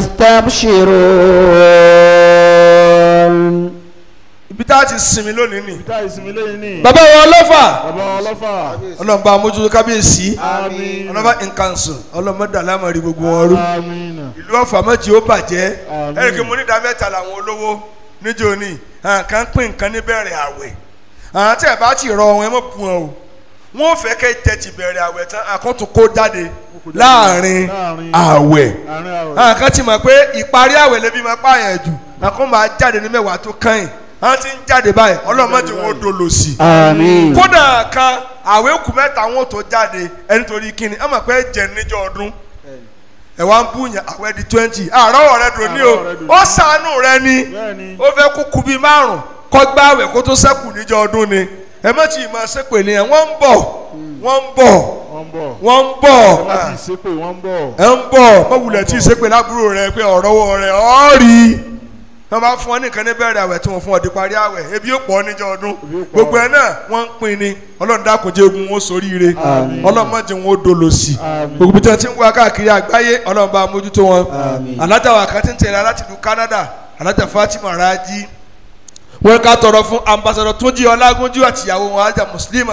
يستبشرون ibi tá a ti sinmi lónìí ni. ìta ìsinmi lẹ́yìn ní bàbá wọn ọlọ́fà bàbá ọlọ́fà ọlọ́run bá mójútó kábíyèsí. àmín ọlọ́ba nǹkan sùn ọlọ́mọdé alámọ̀rí gbogbo wọn rú àmín ìlú ọ̀fà mọ́jì ó bàjẹ́ Àmín. ẹ̀rìkì mo ní ìdá mẹ́ta làwọn olówó níjó ní kan pín nǹkan níbẹ̀rẹ̀ àwẹ̀ àwọn tí ẹ̀ bá ti rọ wọn ẹ mọ̀ bu wọn o wọn ò fẹ́ kẹ́ jẹ ti bẹ̀rẹ̀ àwẹ̀ tán àkótó kó jáde kó jáde láàrin láàrin àwẹ̀ àárín àwẹ̀ àwọn kan ti mọ̀ pé ìparí àwẹ̀ lẹ́bí máa pààyàn jù àkó máa jáde ní mẹ́wàá tó kàn àwọn ti ń jáde báyìí ọlọ́mọdé wọn ó dolo sí i آمين kódà kan àwẹ̀ kù mẹ́ta wọn tó jáde ẹni torí kíni ẹ mọ̀ pé jẹ níjọ́ ọdún ẹ wá ń búyàn àwẹ̀ di twenty àárọ̀ rẹ dùn ní o Àárọ̀ rẹ dùn ní. ó sànù rẹ ni bẹ́ẹ̀ni ó fẹ́ kó kú bíi márùn kọ́ gbá àwẹ̀ kó tó sẹ́kù níjọ́ ọdún ni ẹ má ti máa ṣépè ní ẹ wọ́n ń bọ̀ wọ́n ń bọ̀ wọ́n ń bọ̀ wọ́n ń bọ̀ wọ́n ti ṣépè wọ́n ń bọ̀ ẹ ń bọ̀ mọ̀wulẹ̀ tí ì ṣépè lábúrò rẹ pé ọ̀rọ̀ wọ rẹ ọ́ rí wọ́n bá fún ọ nìkan ní bẹ̀rẹ̀ àwẹ̀ tí wọ́n fún ọ di parí àwẹ̀ ebi ó pọ̀ níjọ́ ọdún Ebi ó pọ̀. gbogbo ẹ̀ náà wọ́n ń pín ni ọlọ́run dákun jẹ́ ogun wọn sóríire Àmín. ọlọ́run má jẹ́ wọn ó dolo sí i Àmín. gbogbo tí wọ́n ti ń wá káàkiri àgbáyé ọlọ́run bá mójútó wọn Àmín. alájà wa kan ti ń tẹ̀lé láti ìlú Canada alájà Fatima Raji wọ́n ká tọrọ fún ambassadọ Túnjí Ọlágúnjú àtìyàwó wọn alájà Muslima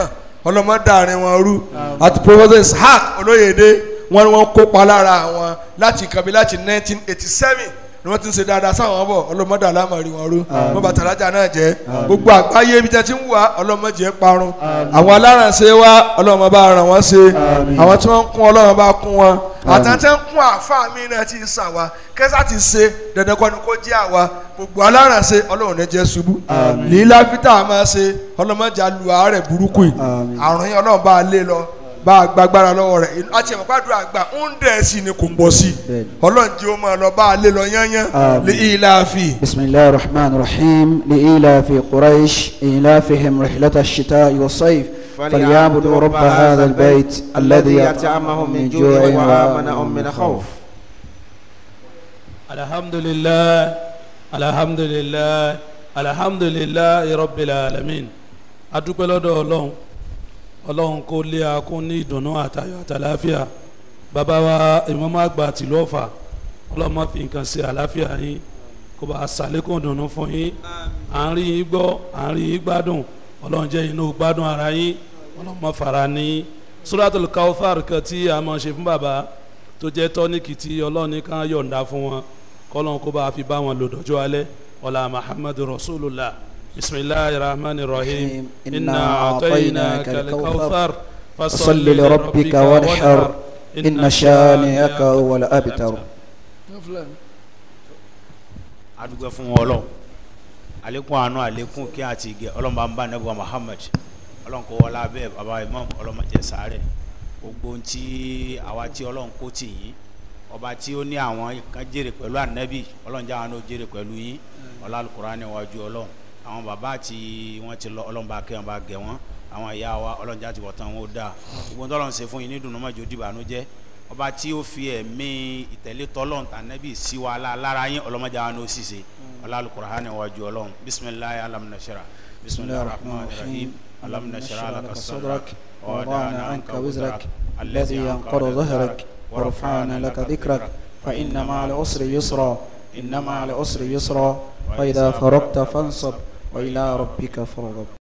ọlọ́mọdé àárín wọn rú àti professor ishaq olóyèdè wọn ni wọn kópa lára àwọn láti kàbí láti 1987 ni wọ́n ti ń ṣe dáadáa sáwọn bọ̀ ọlọ́mọdé alámọ̀rí wọn rú wọn bá tàlájà náà jẹ́ gbogbo àgbáyé ibi tí wọ́n ti ń wà ọlọ́mọdé parun àwọn alárànṣe wa ọlọ́mọ bá ràn wọ́n ṣe àwọn tí wọ́n ń kún ọlọ́mọ bá kún wọn àtàtẹ́ ń kún àáfàá mi náà ti sàn wá kẹ́sà ti ṣe dandan kọ́ni kó jẹ́ àwa gbogbo alárànṣe ọlọ́run ní jẹ́ ṣubú lílá fítà máa ṣe ọlọ́mọdé alu àárẹ̀ burúkú yìí àrùn yẹn ọlọ́run bá a lé lọ bá a gbàgbára lọ́wọ́ rẹ̀ àti ẹ̀mọ́ gbàdúrà àgbà ń dẹ̀ sí ni kò pọ̀ sí ọlọ́run jẹ́ ó máa lọ bá a lé lọ yányán lé ilá fi. بسم الله الرحمن الرحيم لإيلاف قريش إيلافهم رحلة الشتاء والصيف فليعبدوا رب هذا البيت الذي يطعمهم من جوع وآمنهم من خوف alhamdulilayi alhamdulilayi alhamdulilayi rabbil alamin adúpẹ́ lọ́dọ̀ ọlọ́run ọlọ́run kó lé akún ní ìdùnnú àtayọ̀ àtàláfíà bàbá wa ìmọ̀mọ́ àgbà tìlú ọ̀fà ọlọ́run má fi nǹkan ṣe àláfíà yín kó bá a ṣàlékún ìdùnnú fún yín à ń rí yín gbọ́ à ń rí yín gbádùn ọlọ́run jẹ́ inú gbádùn ara yín ọlọ́run má fara ní yín suratul kawthar kan tí a máa ṣe fún bàbá tó jẹ́ tọ́níkì tí ọlọ́run ní ká yọ̀ǹda fún wọn kọ́lọ́n kó bá a fi bá wọn lò dọ́jọ́ alẹ́ ọ̀la muhammadu rasulullah bisimilahi rahman rahim inna a'tainaka al-kawthar فصل لربك وانحر إن شانئك هو الأبتر adúgbò fún wọn ọlọ́run àlékún àánú àlékún kí àti ìgẹ̀ ọlọ́run bá ń bá nẹ́bùwà muhammed ọlọ́run kó wọlé abẹ́ bàbá imam ọlọ́run má jẹ́ sáré gbogbo ohun tí àwa tí ọlọ́run kó tì yín ọba tí ó ní àwọn kan jèrè pẹ̀lú ànábì ọlọ́run jáwọn náà jèrè pẹ̀lú yín ọlá Al-Qur'ani níwájú ọlọ́run àwọn bàbá àti wọn ti lọ ọlọ́run bá kẹ́ wọn bá gẹ̀ wọ́n àwọn ìyá wa ọlọ́run já ti wọ̀ tán wọn ó dáa gbogbo tó ọlọ́run ṣe fún yín ní dùnú mọ́jọ́ dìbànújẹ́ ọba tí ó fi ẹ̀mí ìtẹ̀lé tọ́lọ́run tànábì sí wa lára yín ọlọ́mọdé àwọn náà ó sì ṣe ọlá Al-Qur'ani níwájú ọlọ́run bisimilayi alam nashara bisimilayi rahman rahim alam nashara laka sadrak ووضعنا عنك وزرك الذي ينقض ظهرك ورفعنا لك ذكرك فإن مع العسر يسرا إن مع العسر يسرا فإذا فرغت فانصب وإلى ربك فارغب